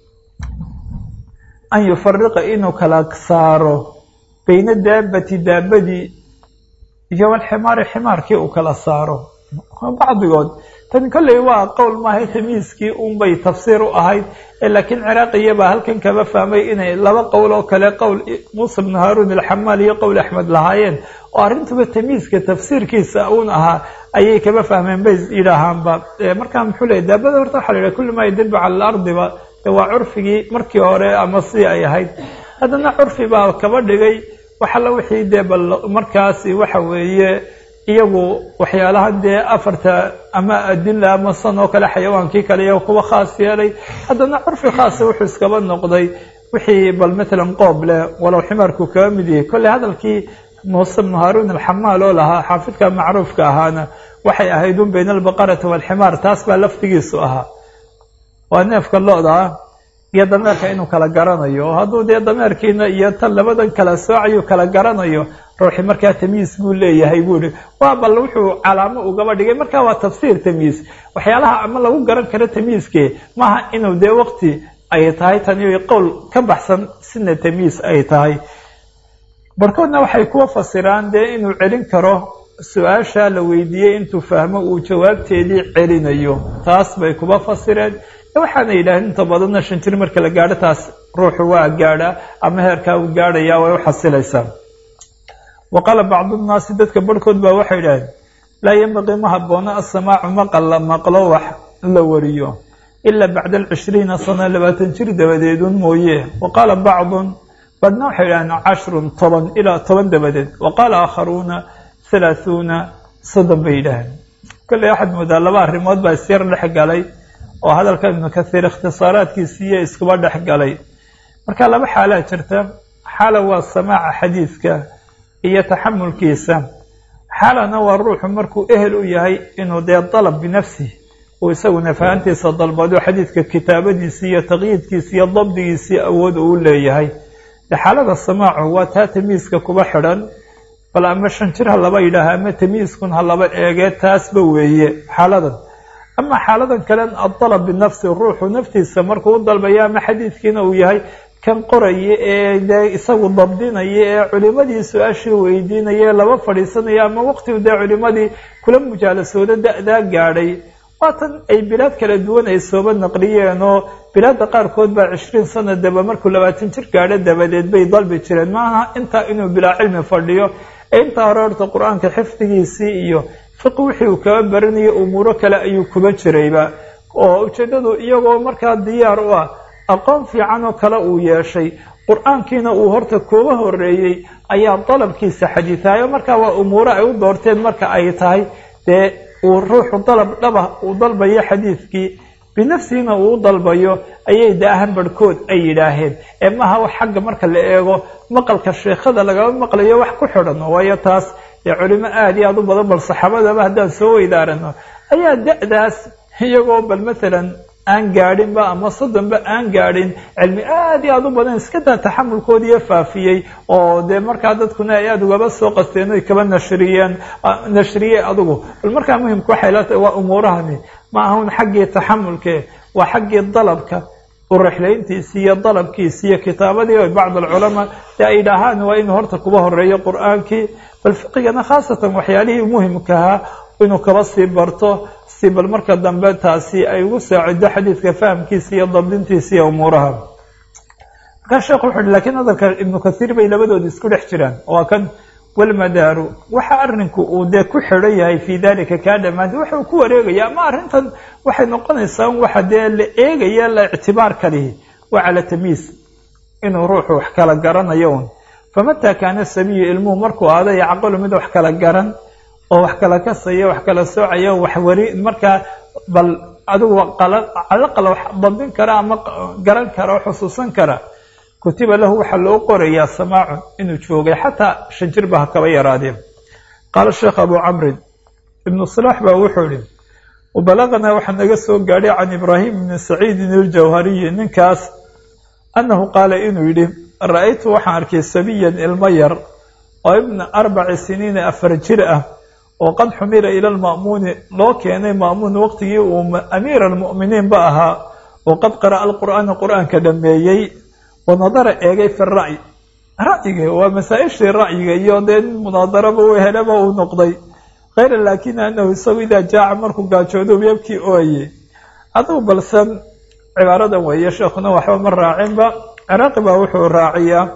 an yufariqa inuu kala saaro bayna daabati daabadii iyo walximaari ximaarkii uu kala saaro bacdigood tan kolley waa qowl maaha tamyiiskii unbay tafsiir u ahayd laakiin ciraaqiyabaa halkan kaba fahmay inay laba qowl oo kale qowl muusa bnu haaruun alxamaal iyo qowl axmed lahaayeen oo arrintuba tamyiiska tafsiirkiisa uun ahaa ayay kaba fahmeen bay yidhaahaanba markaa muxuu leeyay daabada horta waxa la yidhaha kulli maa yadilbu cala alardiba waa curfigii markii hore ama sidii ay ahayd haddana curfi baa kaba dhigay waxalla wixii dee bal markaasi waxa weeye iyagu waxyaalahan dee afarta ama adila ama san oo kale xayawaankii kale iyago kuwa khaas yeelay haddana curfi khaasa wuxuu iskaba noqday wixii bal matalan qoob leh walow ximaarku kaba mid yahay kolley hadalkii muuse bnu haaruun alxamaal oo lahaa xaafidka macruufka ahaana waxay ahayd un bayna albaqarati waalximaar taas baa laftigiisu ahaa waa neefka lo-da ah iyo dameerka inuu kala garanayo oo hadduu dee dameerkiina iyo tan labadan kala soocayuu kala garanayo ruuxi markaa tamyiis buu leeyahay buuhi waa bal wuxuu calaamo ugaba dhigay markaa waa tafsiir tamyiis waxyaalaha ama lagu garan karo tamyiiske maaha inuu dee waqti ay tahay tani qowl ka baxsan sina tamyiis ay tahay barkoodna waxay kuwa fasiraan dee inuu celin karo su-aasha la weydiiyey intuu fahmo uu jawaabteedii celinayo taas bay kuba fasireen waxaana yidhaaheen inta badanna shan jir marka la gaadho taas ruuxu waa gaadhaa ama heerkaa uu gaadhayaa way u xasilaysaa wa qaala bacdu nnaasi dadka barhkood baa waxay idhaaheen laa yembaqii ma haboono asamaacu maqal la maqlo wax la wariyo ilaa bacda alcishriina sana labaatan jir dabadeedun mooye wa qaala bacdun badhna waxay idhaheen cashrun toban ilaa toban dabadeed wa qaala aakharuuna halaahuuna soddon bay yidhaaheen kolley waxaad moodaa laba arrimood baa isyar dhex galay oo hadalka ibnu kathiir ikhtisaaraadkiisiiyo iskuba dhex galay marka laba xaalaa jirta xaala waa samaaca xadiidka iyo taxamulkiisa xaalana waa ruuxu markuu ehel u yahay inuu dee dalab binafsih uu isaguna fahantiisa dalbado xadiidka kitaabadiisii iyo taqyiidkiisi iyo dabdigiisii awood uu leeyahay de xaalada samaacu waa taa tamyiiska kuba xidhan bal ama shan jir ha laba yidhaaha ama tamyiiskun ha laba eegee taasba weeye xaaladan ama xaaladan kalen adalab binafsi ruuxu naftiisa markuu u dalbaya ama xadiidkiina uu yahay kan qoraya ee dee isagu dabdinaya ee culimadii su-aashii weydiinaya ee laba fadhiisanaya ama waqtigu dee culimadii kula mujaalasooda da-daa gaadhay waatan ay bilaad kala duwan ay sooba naqliyeen oo bilaadda qaarkood baa cishriin sanadaba markuu labaatan jir gaadho dabadeed bay dalbi jireen maaha intaa inuu bilaa cilmi fadhiyo ee intaa hore horta qur-aanka xifdigiisii iyo fiqi wixii uu kaba baranayay umuuro kale ayuu kuba jirayba oo ujeeddadu iyagoo markaa diyaar u ah aqoon fiican oo kale uu yeeshay qur-aankiina uu horta kuuba horeeyey ayaa dalabkiisa xadiidaayo markaa waa umuuro ay u doorteen marka ay tahay dee uu ruuxu dalab dhaba uu dalbayo xadiidkii binafsihiina uu u dalbayo ayay daahan barhkood ay yidhaaheen ee maaha wax xagga marka la eego maqalka sheekhada lagama maqlayo wax ku xidhan waayo taas dee culimo aada iyo aada u badan bal saxaabadaba haddaan soo weydaarano ayaa da-daas iyagoo bal maalan aan gaadhinba ama soddonba aan gaadhin cilmi aada iyo aada u badan iska daa taxamulkoodiiyo faafiyey oo dee markaa dadkuna ay aada ugaba soo qasteen oy kaba nashriyeen nashriyey adugu bal markaa muhimka waxay la tahay waa umuurahani ma ahun xaggii taxamulke waa xaggii dalabka urexlayntiisi iyo dalabkiisi iyo kitaabadii bacd alculamaa dee ay dhahaan waa inuu horta kuba horeeyo qur-aankii bal fiqigana khaasatan waxyaalihii muhimkahaa inuu kaba sii barto si bal marka dambe taasi ay ugu saacido xadiidka fahamkiisa iyo dabdintiisa iyo umuuraha markaa sheekhu wuxu uhi lakiin hadalka ibnu kathiir bay labadooda isku dhex jiraan waa kan walmadaaru waxa arrinku uu dee ku xidhan yahay fii dalika kaa dhammaantay waxa uu ku wareegaya ama arrintan waxay noqonaysaa waxa dee la eegaya la ictibaar kalihi waa cala tamyiis inuu ruuxu wax kala garanayo un famataa kaana sabiyu ilmuhu markuu aada yacqalu mid wax kala garan oo wax kala kasaya wax kala soocaya wax wari markaa bal adigu calaqal wax dabin kara ama garan kara oo xusuusan kara kutiba lahu waxaa loo qorayaa samaacun inuu joogay xataa shan jirba ha kaba yaraadeen qaala sheekh abu camrin ibnu salaax baa wuxuu ihi wabalaganaa waxaa naga soo gaadhay can ibraahim ibni saciidin iljawhariyi ninkaas annahu qaala inuu yidhi ra-aytu waxaan arkay sabiyan ilmo yar oo ibna arbaci siniina afar jir ah oo qad xumila ila lma'muuni loo keenay ma'muun waqtigii uu amiira almu'miniin ba ahaa oo qad qara'a alqur'aana qur-aanka dhameeyey wanadara eegay fi ra'yi ra'yiga waa masaa-ishii ra'yiga iyo dee nin munaadaraba u helaba uu noqday kayra laakina anahu isagu idaa jaaca markuu gaajoodo yabkii ooye adugu balsan cibaaradan weeye sheekhuna waxba ma raacinba ciraaqi baa wuxuu raaciyaa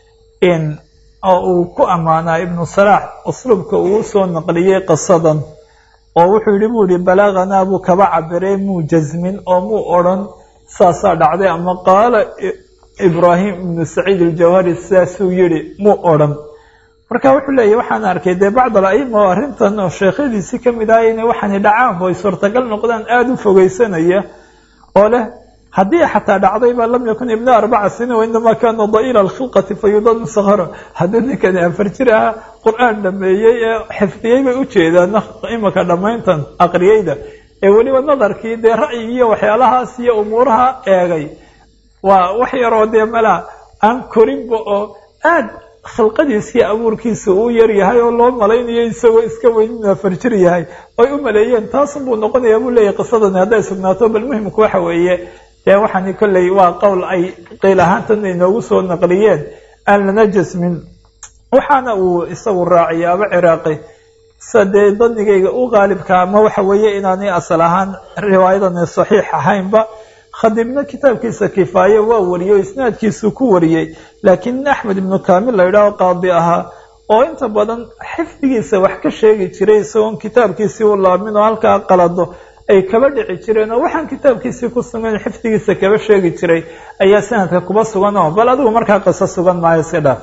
in oo uu ku ammaanaa ibnu salaax usluubka uu soo naqliyey qisadan oo wuxuu yihi buu yihi balaaganaa buu kaba cabiray muu jasmin oo muu odrhan saasaa dhacday ama qaala ibraahim ibnu saciid aljawhari sidaasuu yihi muu odrhan marka wuxuu leeyahy waxaan arkay dee bacd al-aima oo arrintan oo sheekhadiisii ka mid ahay inay waxaani dhacaan oo ay suurtagal noqdaan aada u fogeysanaya oo leh haddii xataa dhacdayba lam yakun ibna arbaca sinin wainamaa kaana da'iila alkhilqati fayudad musahara haddii ninkani afar jir ahaa qur-aan dhameeyey ee xifdiyey bay ujeedaan imaka dhammayntan aqriyeyda ee weliba nadarkii dee ra'yigi iyo waxyaalahaas iyo umuuraha eegay waa wax yaroo dee mala aan korinba oo aad khilqadiisiiyo abuurkiisa uu yar yahay oo loo malaynayo isagoo iska weyn inuu afar jir yahay oy u maleeyeen taasun buu noqonayaa buu leeyahy qisadani hadday sugnaato bal muhimku waxa weeye dee waxaani kolley waa qowl ay qiil ahaantan inoogu soo naqliyeen aan lana jasmin waxaana uu isagu raaciyay aba ciraaqi sa dee danigayga u qaalibka ama waxa weeye inaanay asal ahaan riwaayadani saxiix ahaynba khadibna kitaabkiisa kifaaye waa wariyey oo isnaadkiisuu ku wariyey laakiin axmed ibnu kaamil la yidhaaho qaadi ahaa oo inta badan xifdigiisa wax ka sheegi jiray isagoon kitaabkiisii u laamin oo halkaa qalado ay kaba dhici jireen oo waxaan kitaabkiisii ku sugan xifdigiisa kaba sheegi jiray ayaa sanadka kuba sugan oo bal adigu markaa qiso sugan maayo iska dhaaf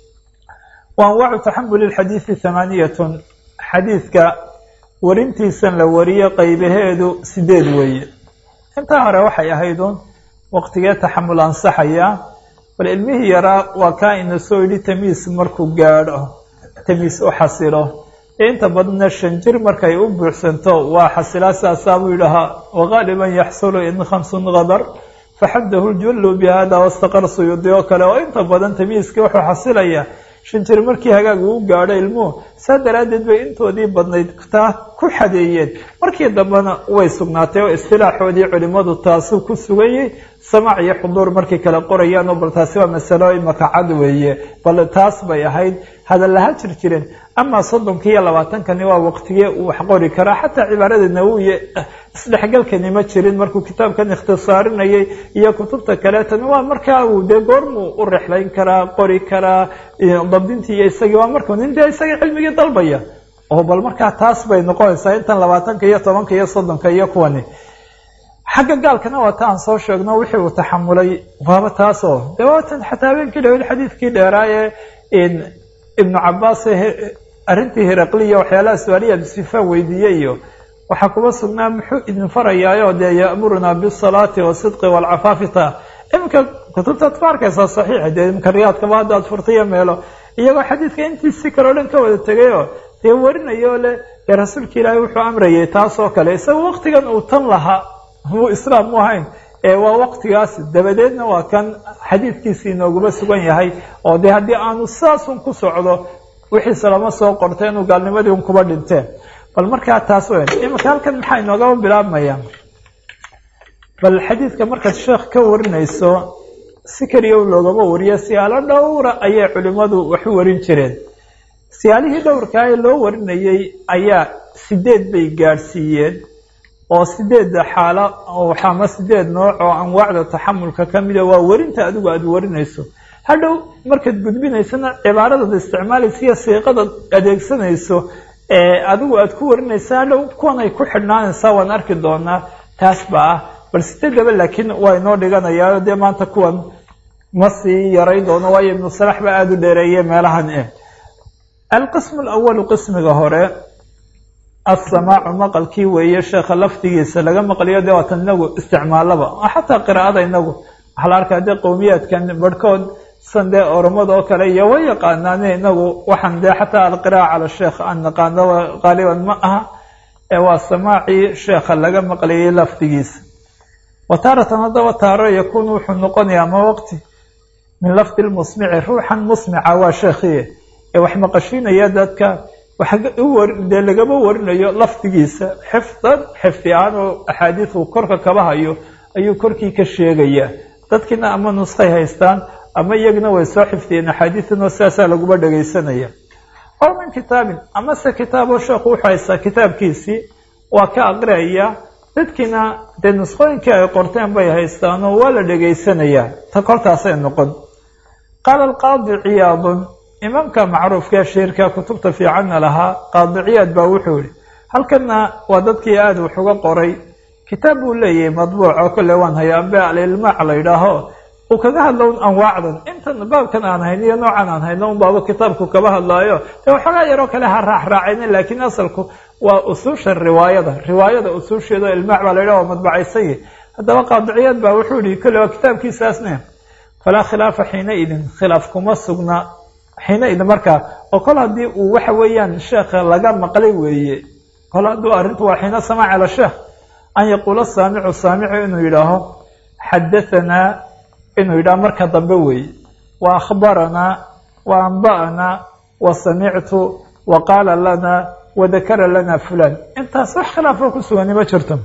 wa anwaacu taxamuli lxadiidi thamaaniyatun xadiidka warintiisan la wariyo qaybaheedu sideed weeye intaa hore waxay ahaydun waqtigee taxamul ansaxaya bal ilmihii yaraa waa kaa ina soo yidhi tamiis markuu gaadho tamiis u xasilo inta badna shan jir markay u buuxsanto waa xasilaa saasaa buu yidhahaa wagaaliban yaxsulu in khamsun qadar faxadahu ljullu bihada wastaqar suyuudi oo kale oo inta badan tamiiskii wuxuu xasilayaa shan jir markii hagaag uu gaadho ilmuhu saa daraaddeed bay intoodii badnayd taa ku xadeeyeen markii dambena way sugnaatay oo istilaaxoodii culimmadu taasuu ku sugayey samaac iyo xuduur markay kala qorayaan oo bal taasi waa masalo imaka cad weeye bal taas bay ahayd hadallaha jir jireen amaa soddonka iyo labaatankani waa waqtigee uu wax qori karaa xataa cibaarada nawowiye isdhexgalkani ma jirin markuu kitaabkan ikhtisaarinayay iyo kutubta kaleetana waa markaa uu dee goormuu u rexlayn karaa qori karaa dabdintii iyo isagii waa markuu nin dee isagii cilmigii dalbaya oo bal markaa taas bay noqonaysaa intan labaatanka iyo tobanka iyo soddonka iyo kuwani xagga gaalkana waa ta aan soo sheegno wixii uu taxamulay waaba taasoo de waatan xataa habeenkii dhaweyd xadiidkii dheeraa ee ibnu cabaas arrintii hiraqliya waxyaalaha su-aaliya absifaan weydiiyey iyo waxaa kuba sugnaa muxuu idin farayaayo dee ya'murunaa bisalaati wasidqi waalcafaafi ta iminka kutubtaad ku arkaysaa saxiixa dee iminka riyaadkaba haddaad furtaiyo meelo iyagoo xadiidka intiisi kale o dhan ka wada tegayoo dee warinayo leh dee rasuulka ilaahay wuxuu amrayay taasoo kale isagoo waktigan uu tan lahaa muu islaam mu ahayn ee waa waktigaas dabadeedna waa kan xadiidkiisi inooguma sugan yahay oo dee haddii aanu saasun ku socdo wixiise lama soo qorta inuu gaalnimadii un kuba dhinteen bal markaa taas weyn iminka halkan maxaa inoogaba bilaabmaya bal xadiidka markaad sheekh ka warinayso si keliya loogama wariyo siyaalo dhowra ayay culimmadu wax u warin jireen siyaalihii dhowrkaa ee loo warinayey ayaa sideed bay gaadhsiiyeen oo sideedda xaalo ama sideed nooc oo anwaacda taxamulka ka mida waa werinta adigu aada warinayso hadhow markaad gudbinaysana cibaaradaad isticmaalaysa iyo siiqadaad adeegsanayso ee adigu aad ku warinaysa hadhow kuwan ay ku xidhnaanaysaa waan arki doonaa taas baa ah bal sideedaba laakiin waa inoo dhiganayaa dee maanta kuwan ma sii yarayn doono waayo ibnu salax baa aada u dheereeye meelahan eh alqismu alawalu qismiga hore assamaacu maqalkii weeye sheekha lafdigiisa laga maqliyo dee waatan inagu isticmaalaba xataa qiraa'ada inagu waxaa la arkaa dee qowmiyaadkan barhkood san dee oromada oo kale iyo way yaqaanaane inagu waxaan dee xataa alqiraa'a cala sheekh aan naqaano qaaliban ma aha ee waa samaacii sheekha laga maqliyey lafdigiisa wa taaratan haddaba taaro yakuunu wuxuu noqonayaa ma waqti min lafdi lmusmici ruuxan musmica waa sheekhiye ee wax maqashiinaya dadka dee lagama warinayo lafdigiisa xifdan xifdi ahaan oo axaadiisu korka kaba hayo ayuu korkii ka sheegaya dadkiina ama nuskhay haystaan ama iyagina way soo xifdiyeen axaadiisunoo sidaasaa laguma dhegaysanaya ow min kitaabin amase kitaabo sheekhu wuxuu haystaa kitaabkiisii waa ka aqriaya dadkiina dee nuskhooyinkii ay qorteen bay haystaanoo waa la dhegaysanayaa ta kortaasay noqon qaala alqaadi ciyaadun imaamka macruufka shiirka kutubta fiicanna lahaa qaadiciyaad baa wuxuu yihi halkanna waa dadkii aada wax uga qoray kitaab buu leeyahay madbuuc oo kole waan hayaa ambe alilmaac la yidhaaho uu kaga hadlo un anwaacdan intan baabkan aan hayno iyo noocan aan hayno un baaba kitaabku kaba hadlaayo dee waxoogaa yaroo kale ha raaxraacayna laakiin asalku waa usuusha riwaayada riwaayada usuusheeda ilmaac baa la yidhaha waa madbacaysaye haddaba qaadiciyaad baa wuxuu yihi kole waa kitaabkiisaasne falaa khilaafa xiina idin khilaaf kuma sugna xiina idin markaa oo kol haddii uu waxa weeyaan sheekha laga maqlay weeye kol hadduu arrintu waa xiina samaac ala sheekh an yaquula saamicu saamicu inuu yidhaaho xadahanaa inuu yidhaho marka dambe weeye wa akhbaranaa wa anba'anaa wa samictu wa qaala lana wa dakara lana fulan intaas wax khilaafoo ku sugani ma jirto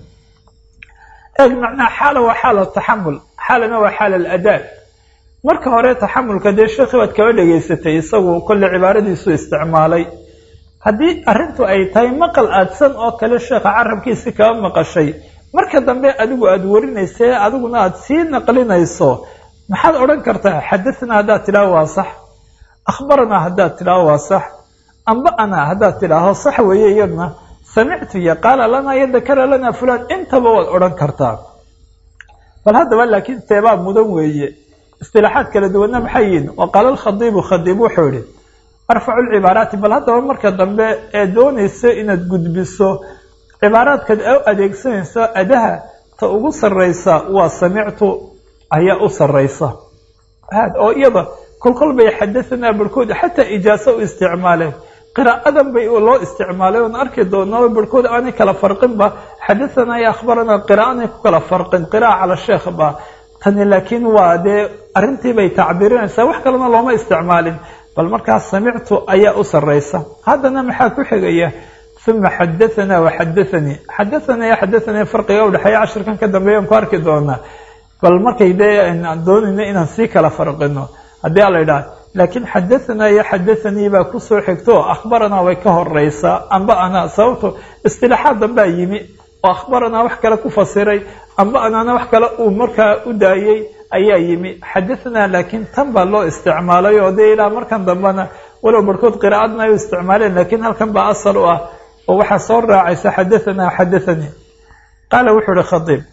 eeg macnaha xaala waa xaala taxamul xaalana waa xaala aladaa marka hore taxamulka dee sheekhi baad kaba dhegaysatay isagu kolle cibaaradiisu isticmaalay haddii arrintu ay tahay maqal aadsan oo kale sheekha carabkiisi kaba maqashay marka dambe adigu aada warinaysee adiguna aada sii naqlinayso maxaad odhan kartaa xadahnaa haddaad tidhaaho waa sax akhbaranaa haddaad tidhaaho waa sax amba'anaa haddaad tidhaaho sax weeye iyadna samictu iyo qaala lanaa iyo dakara lanaa fulaan intaba waad odhan kartaa bal haddaba laakiin teebaa mudan weeye istilaaxaad kala duwanna maxay yihin wa qaala alkhadiibu khadiib wuxuu yihi arfacu lcibaaraati bal haddaba marka dambe ee doonayso inaad gudbiso cibaaraadkaad u adeegsanayso adaha ta ugu sarraysa waa samictu ayaa u sarraysa oo iyada kolkol bay xadahanaa barhkood xataa ijaaso u isticmaaleen qiraa'adan bay loo isticmaalay oon arki doonaa barhkood aanay kala farqinba xadahanaa iyo akhbaranaa qiraa'anay ku kala farqin qira'a cala sheekh ba tani laakiin waa dee arrintii bay tacbiirinaysaa wax kalena looma isticmaalin bal markaas samictu ayaa u sarraysa haddana maxaa ku xigaya uma xadahanaa waxadathanii xadahanaa xadathanii farqiga udhexeeya cashirkan ka dambeeyan ku arki doonaa bal markay dee doonayno inaan sii kala farqino haddii ala idhaha laakiin xadahanaa iyo xadathanii baa kusoo xigto akhbaranaa way ka horeysaa amba anaa sababto istilaaxaad dambaa yimi oo akhbaranaa wax kale ku fasiray amba anaana wax kale uu markaa u daayey ayaa yimi xadahanaa laakiin tan baa loo isticmaalay oo dee ilaa markan dambena walow barhkood qiraa'adna ay u isticmaaleen laakiin halkan baa asal u ah oo waxaa soo raacaysa xadahanaa xadathanii qaala wuxuu ihi khadiib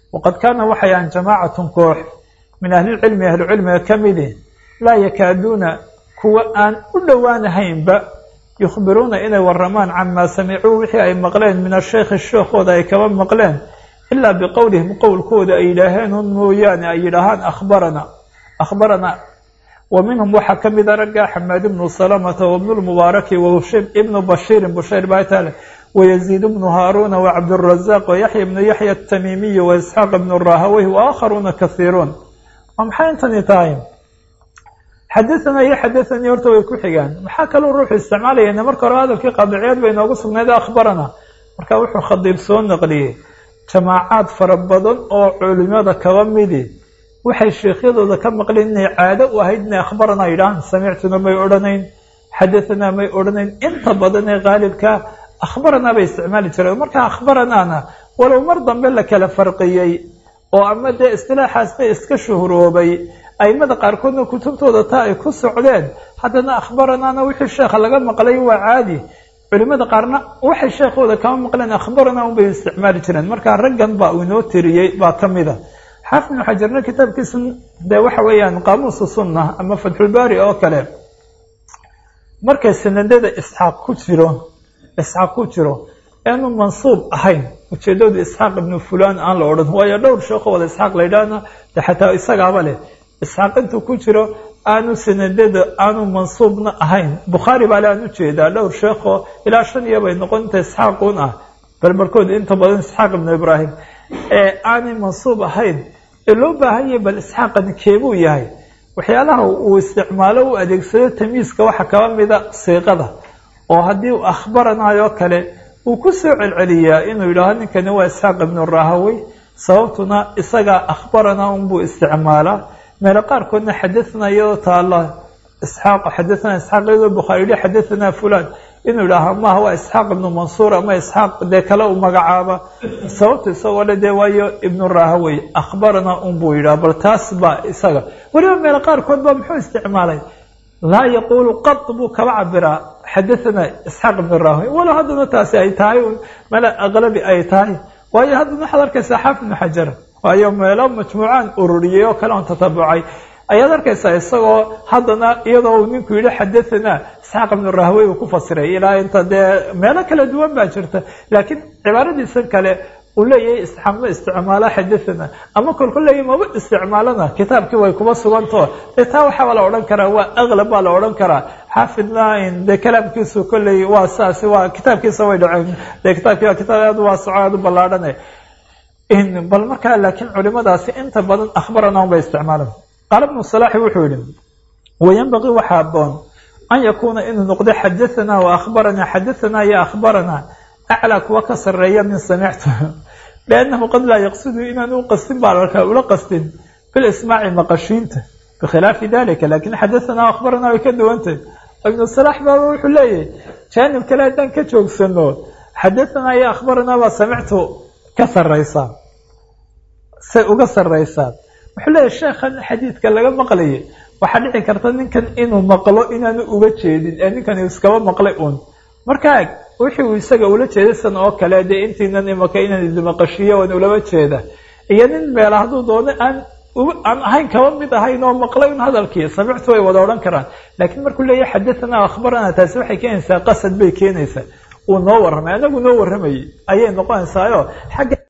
waqad kaana waxay ahan jamaacatun koox min ahlilcilmi ahlucilmiga ka midi laa yakaaduuna kuwa aan u dhowaanahaynba yukhbiruuna inay waramaan camaa samicuu wixii ay maqleen min asheykhi sheekhooda ay kaba maqleen ilaa biqowlihim qowlkooda ay yidhaaheen un mooyaane ay yidhaahaan akhbarana akhbarana wa minhum waxaa ka mida ragga xamaad ibnu salamata wabnu lmubaaraki ibnu bashiirin bushayr baatale wayaziid bnu haaruuna wacabdurazaaq wayaxya ibnu yaxya atamiimiyi waisxaaq ibnu rahaweyh waakharuuna kahiiruun waa maxay intani tahay xadaanaa iyo xadaanii horta way ku xigaan maxaa kaloo ruuxu isticmaalayana marka hore hadalkii qaadiciyaad bay inoogu sugnayd akhbarana marka wuxuu khadiib soo naqliyey jamaacaad fara badan oo culimada kaba midi waxay sheekhyadooda ka maqleen inay caado u ahayd inay akhbarana yidhahaan samictuna may odhanayn xadaanaa may odhanayn inta badan ee qaalibka akhbaranaa bay isticmaali jireen marka akhbaranaana walow mar dambe la kala farqiyey oo ama dee istilaaxaas bay iska shuhuroobay aimada qaarkoodna kutubtooda taa ay ku socdeen haddana akhbaranaana wixii sheekha laga maqlay waa caadi culimada qaarna waxay sheekhooda kama maqleen akhbarana unbay isticmaali jireen marka raggan baa uu inoo tiriyey baa ka mid a xaafid ibnu xajarna kitaabkiisa dee waxa weeyaan qaamuusa sunna ama fatxulbaari oo kale markay sanadada isxaaq ku jiro isxaaq ku jiro aanu mansuub ahayn ujeedadu isxaaq ibnu fulan aan la odhan waayo dhowr sheekho wada isxaaq la yidhaahna de xataa isagaaba leh isxaaq intuu ku jiro aanu sanadada aanu mansuubna ahayn bukhaari baa le aan ujeedaa dhowr sheekho ilaa shan iyo bay noqon inta isxaaquun ah balbarkood inta badan isxaaq ibnu ibraahim ee aanay mansuub ahayn ee loo baahan yahay bal isxaaqani keebuu yahay waxyaalaha uu isticmaalo u adeegsado tamiiska waxaa kaba mida siiqada oo haddii uu akhbaranayo kale uu ku soo celceliyaa inuu yidhaaho ninkani waa isxaaq ibnu rahawey sababtuna isagaa akhbarana unbuu isticmaalaa meelo qaarkoodna xadathana iyadoo taala isxaaq xadathana isxaaq iyadoo bukhaari yihi xadathana fulan inuu yidhaaha maaha waa isxaaq ibnu mansuur ama isxaaq dee kale u magacaaba sababta isagoo le dee waayo ibnu rahawey akhbarana unbuu yidhaha bal taas baa isaga weliba meelo qaarkood ba muxuu isticmaalay laa yaquulu qad buu kaba cabiraa xadathana isxaaq ibnu rahawey walow haddana taasi ay tahay meel aqlabi ay tahay waayo haddana waxaad arkaysaa xaafid ibnu xajar waayo meelo majmuucaan ururiyey oo kale on tatabucay ayaad arkaysaa isagoo haddana iyadoo uu ninku yidhi xadathana isxaaq ibnu rahwey uu ku fasiray ilaa inta dee meelo kala duwan baa jirta laakiin cibaaradiisan kale uu leeyahay isxaaqma isticmaala xadathana ama kolku leeyahy maba isticmaalana kitaabkii way kuma sugantao dee taa waxaaba la odhan karaa waa aglab baa la odhan karaa xaafidna dee kalaamkiisu kolley waa saasi waa kitaabkiisa way dhaceen dee kitaabkii waa kitaab aad u waasaco aad u ballaadhane bal markaa laakiin culimadaasi inta badan akhbarana unbay isticmaalan qaala ibnu salaaxi wuxuu yihi wayanbaqii waxaa aboon an yakuuna inuu noqdo xadathana wa akhbarana xadathana iyo akhbarana aclaa kuwa ka sareeya min samictu liannahu qad laa yaqsidu inaan u qastin baa larkaa ula qastin bilismaaci maqashiinta bikhilaafi dalika lakin xadathana akhbarana way ka duwantahy ibnu salaax baaba wuxuu leeyahay jaanib kale haddaan ka joogsano xadathana iyo akhbarana baa samictu ka saraysaa say uga saraysaa wuxuu leeyahy sheekhan xadiidka laga maqlayay waxaa dhici karta ninkan inuu maqlo inaanu uga jeedin ee ninkan iskaba maqlay uun markaa wixii uu isaga ula jeeday san oo kale dee intiinan imaka inaan idimaqashiyo waan ulaba jeeda iyo nin meela hadduu doono aan aan ahayn kaba mid ahayn oo maqlay un hadalkii samictu way wada odhan karaan laakiin markuu leeyahay xadathana akhbarana taasi waxay keenaysaa qasad bay keenaysaa uu noo warramay anagu noo warramayay ayay noqonaysaayoo xagga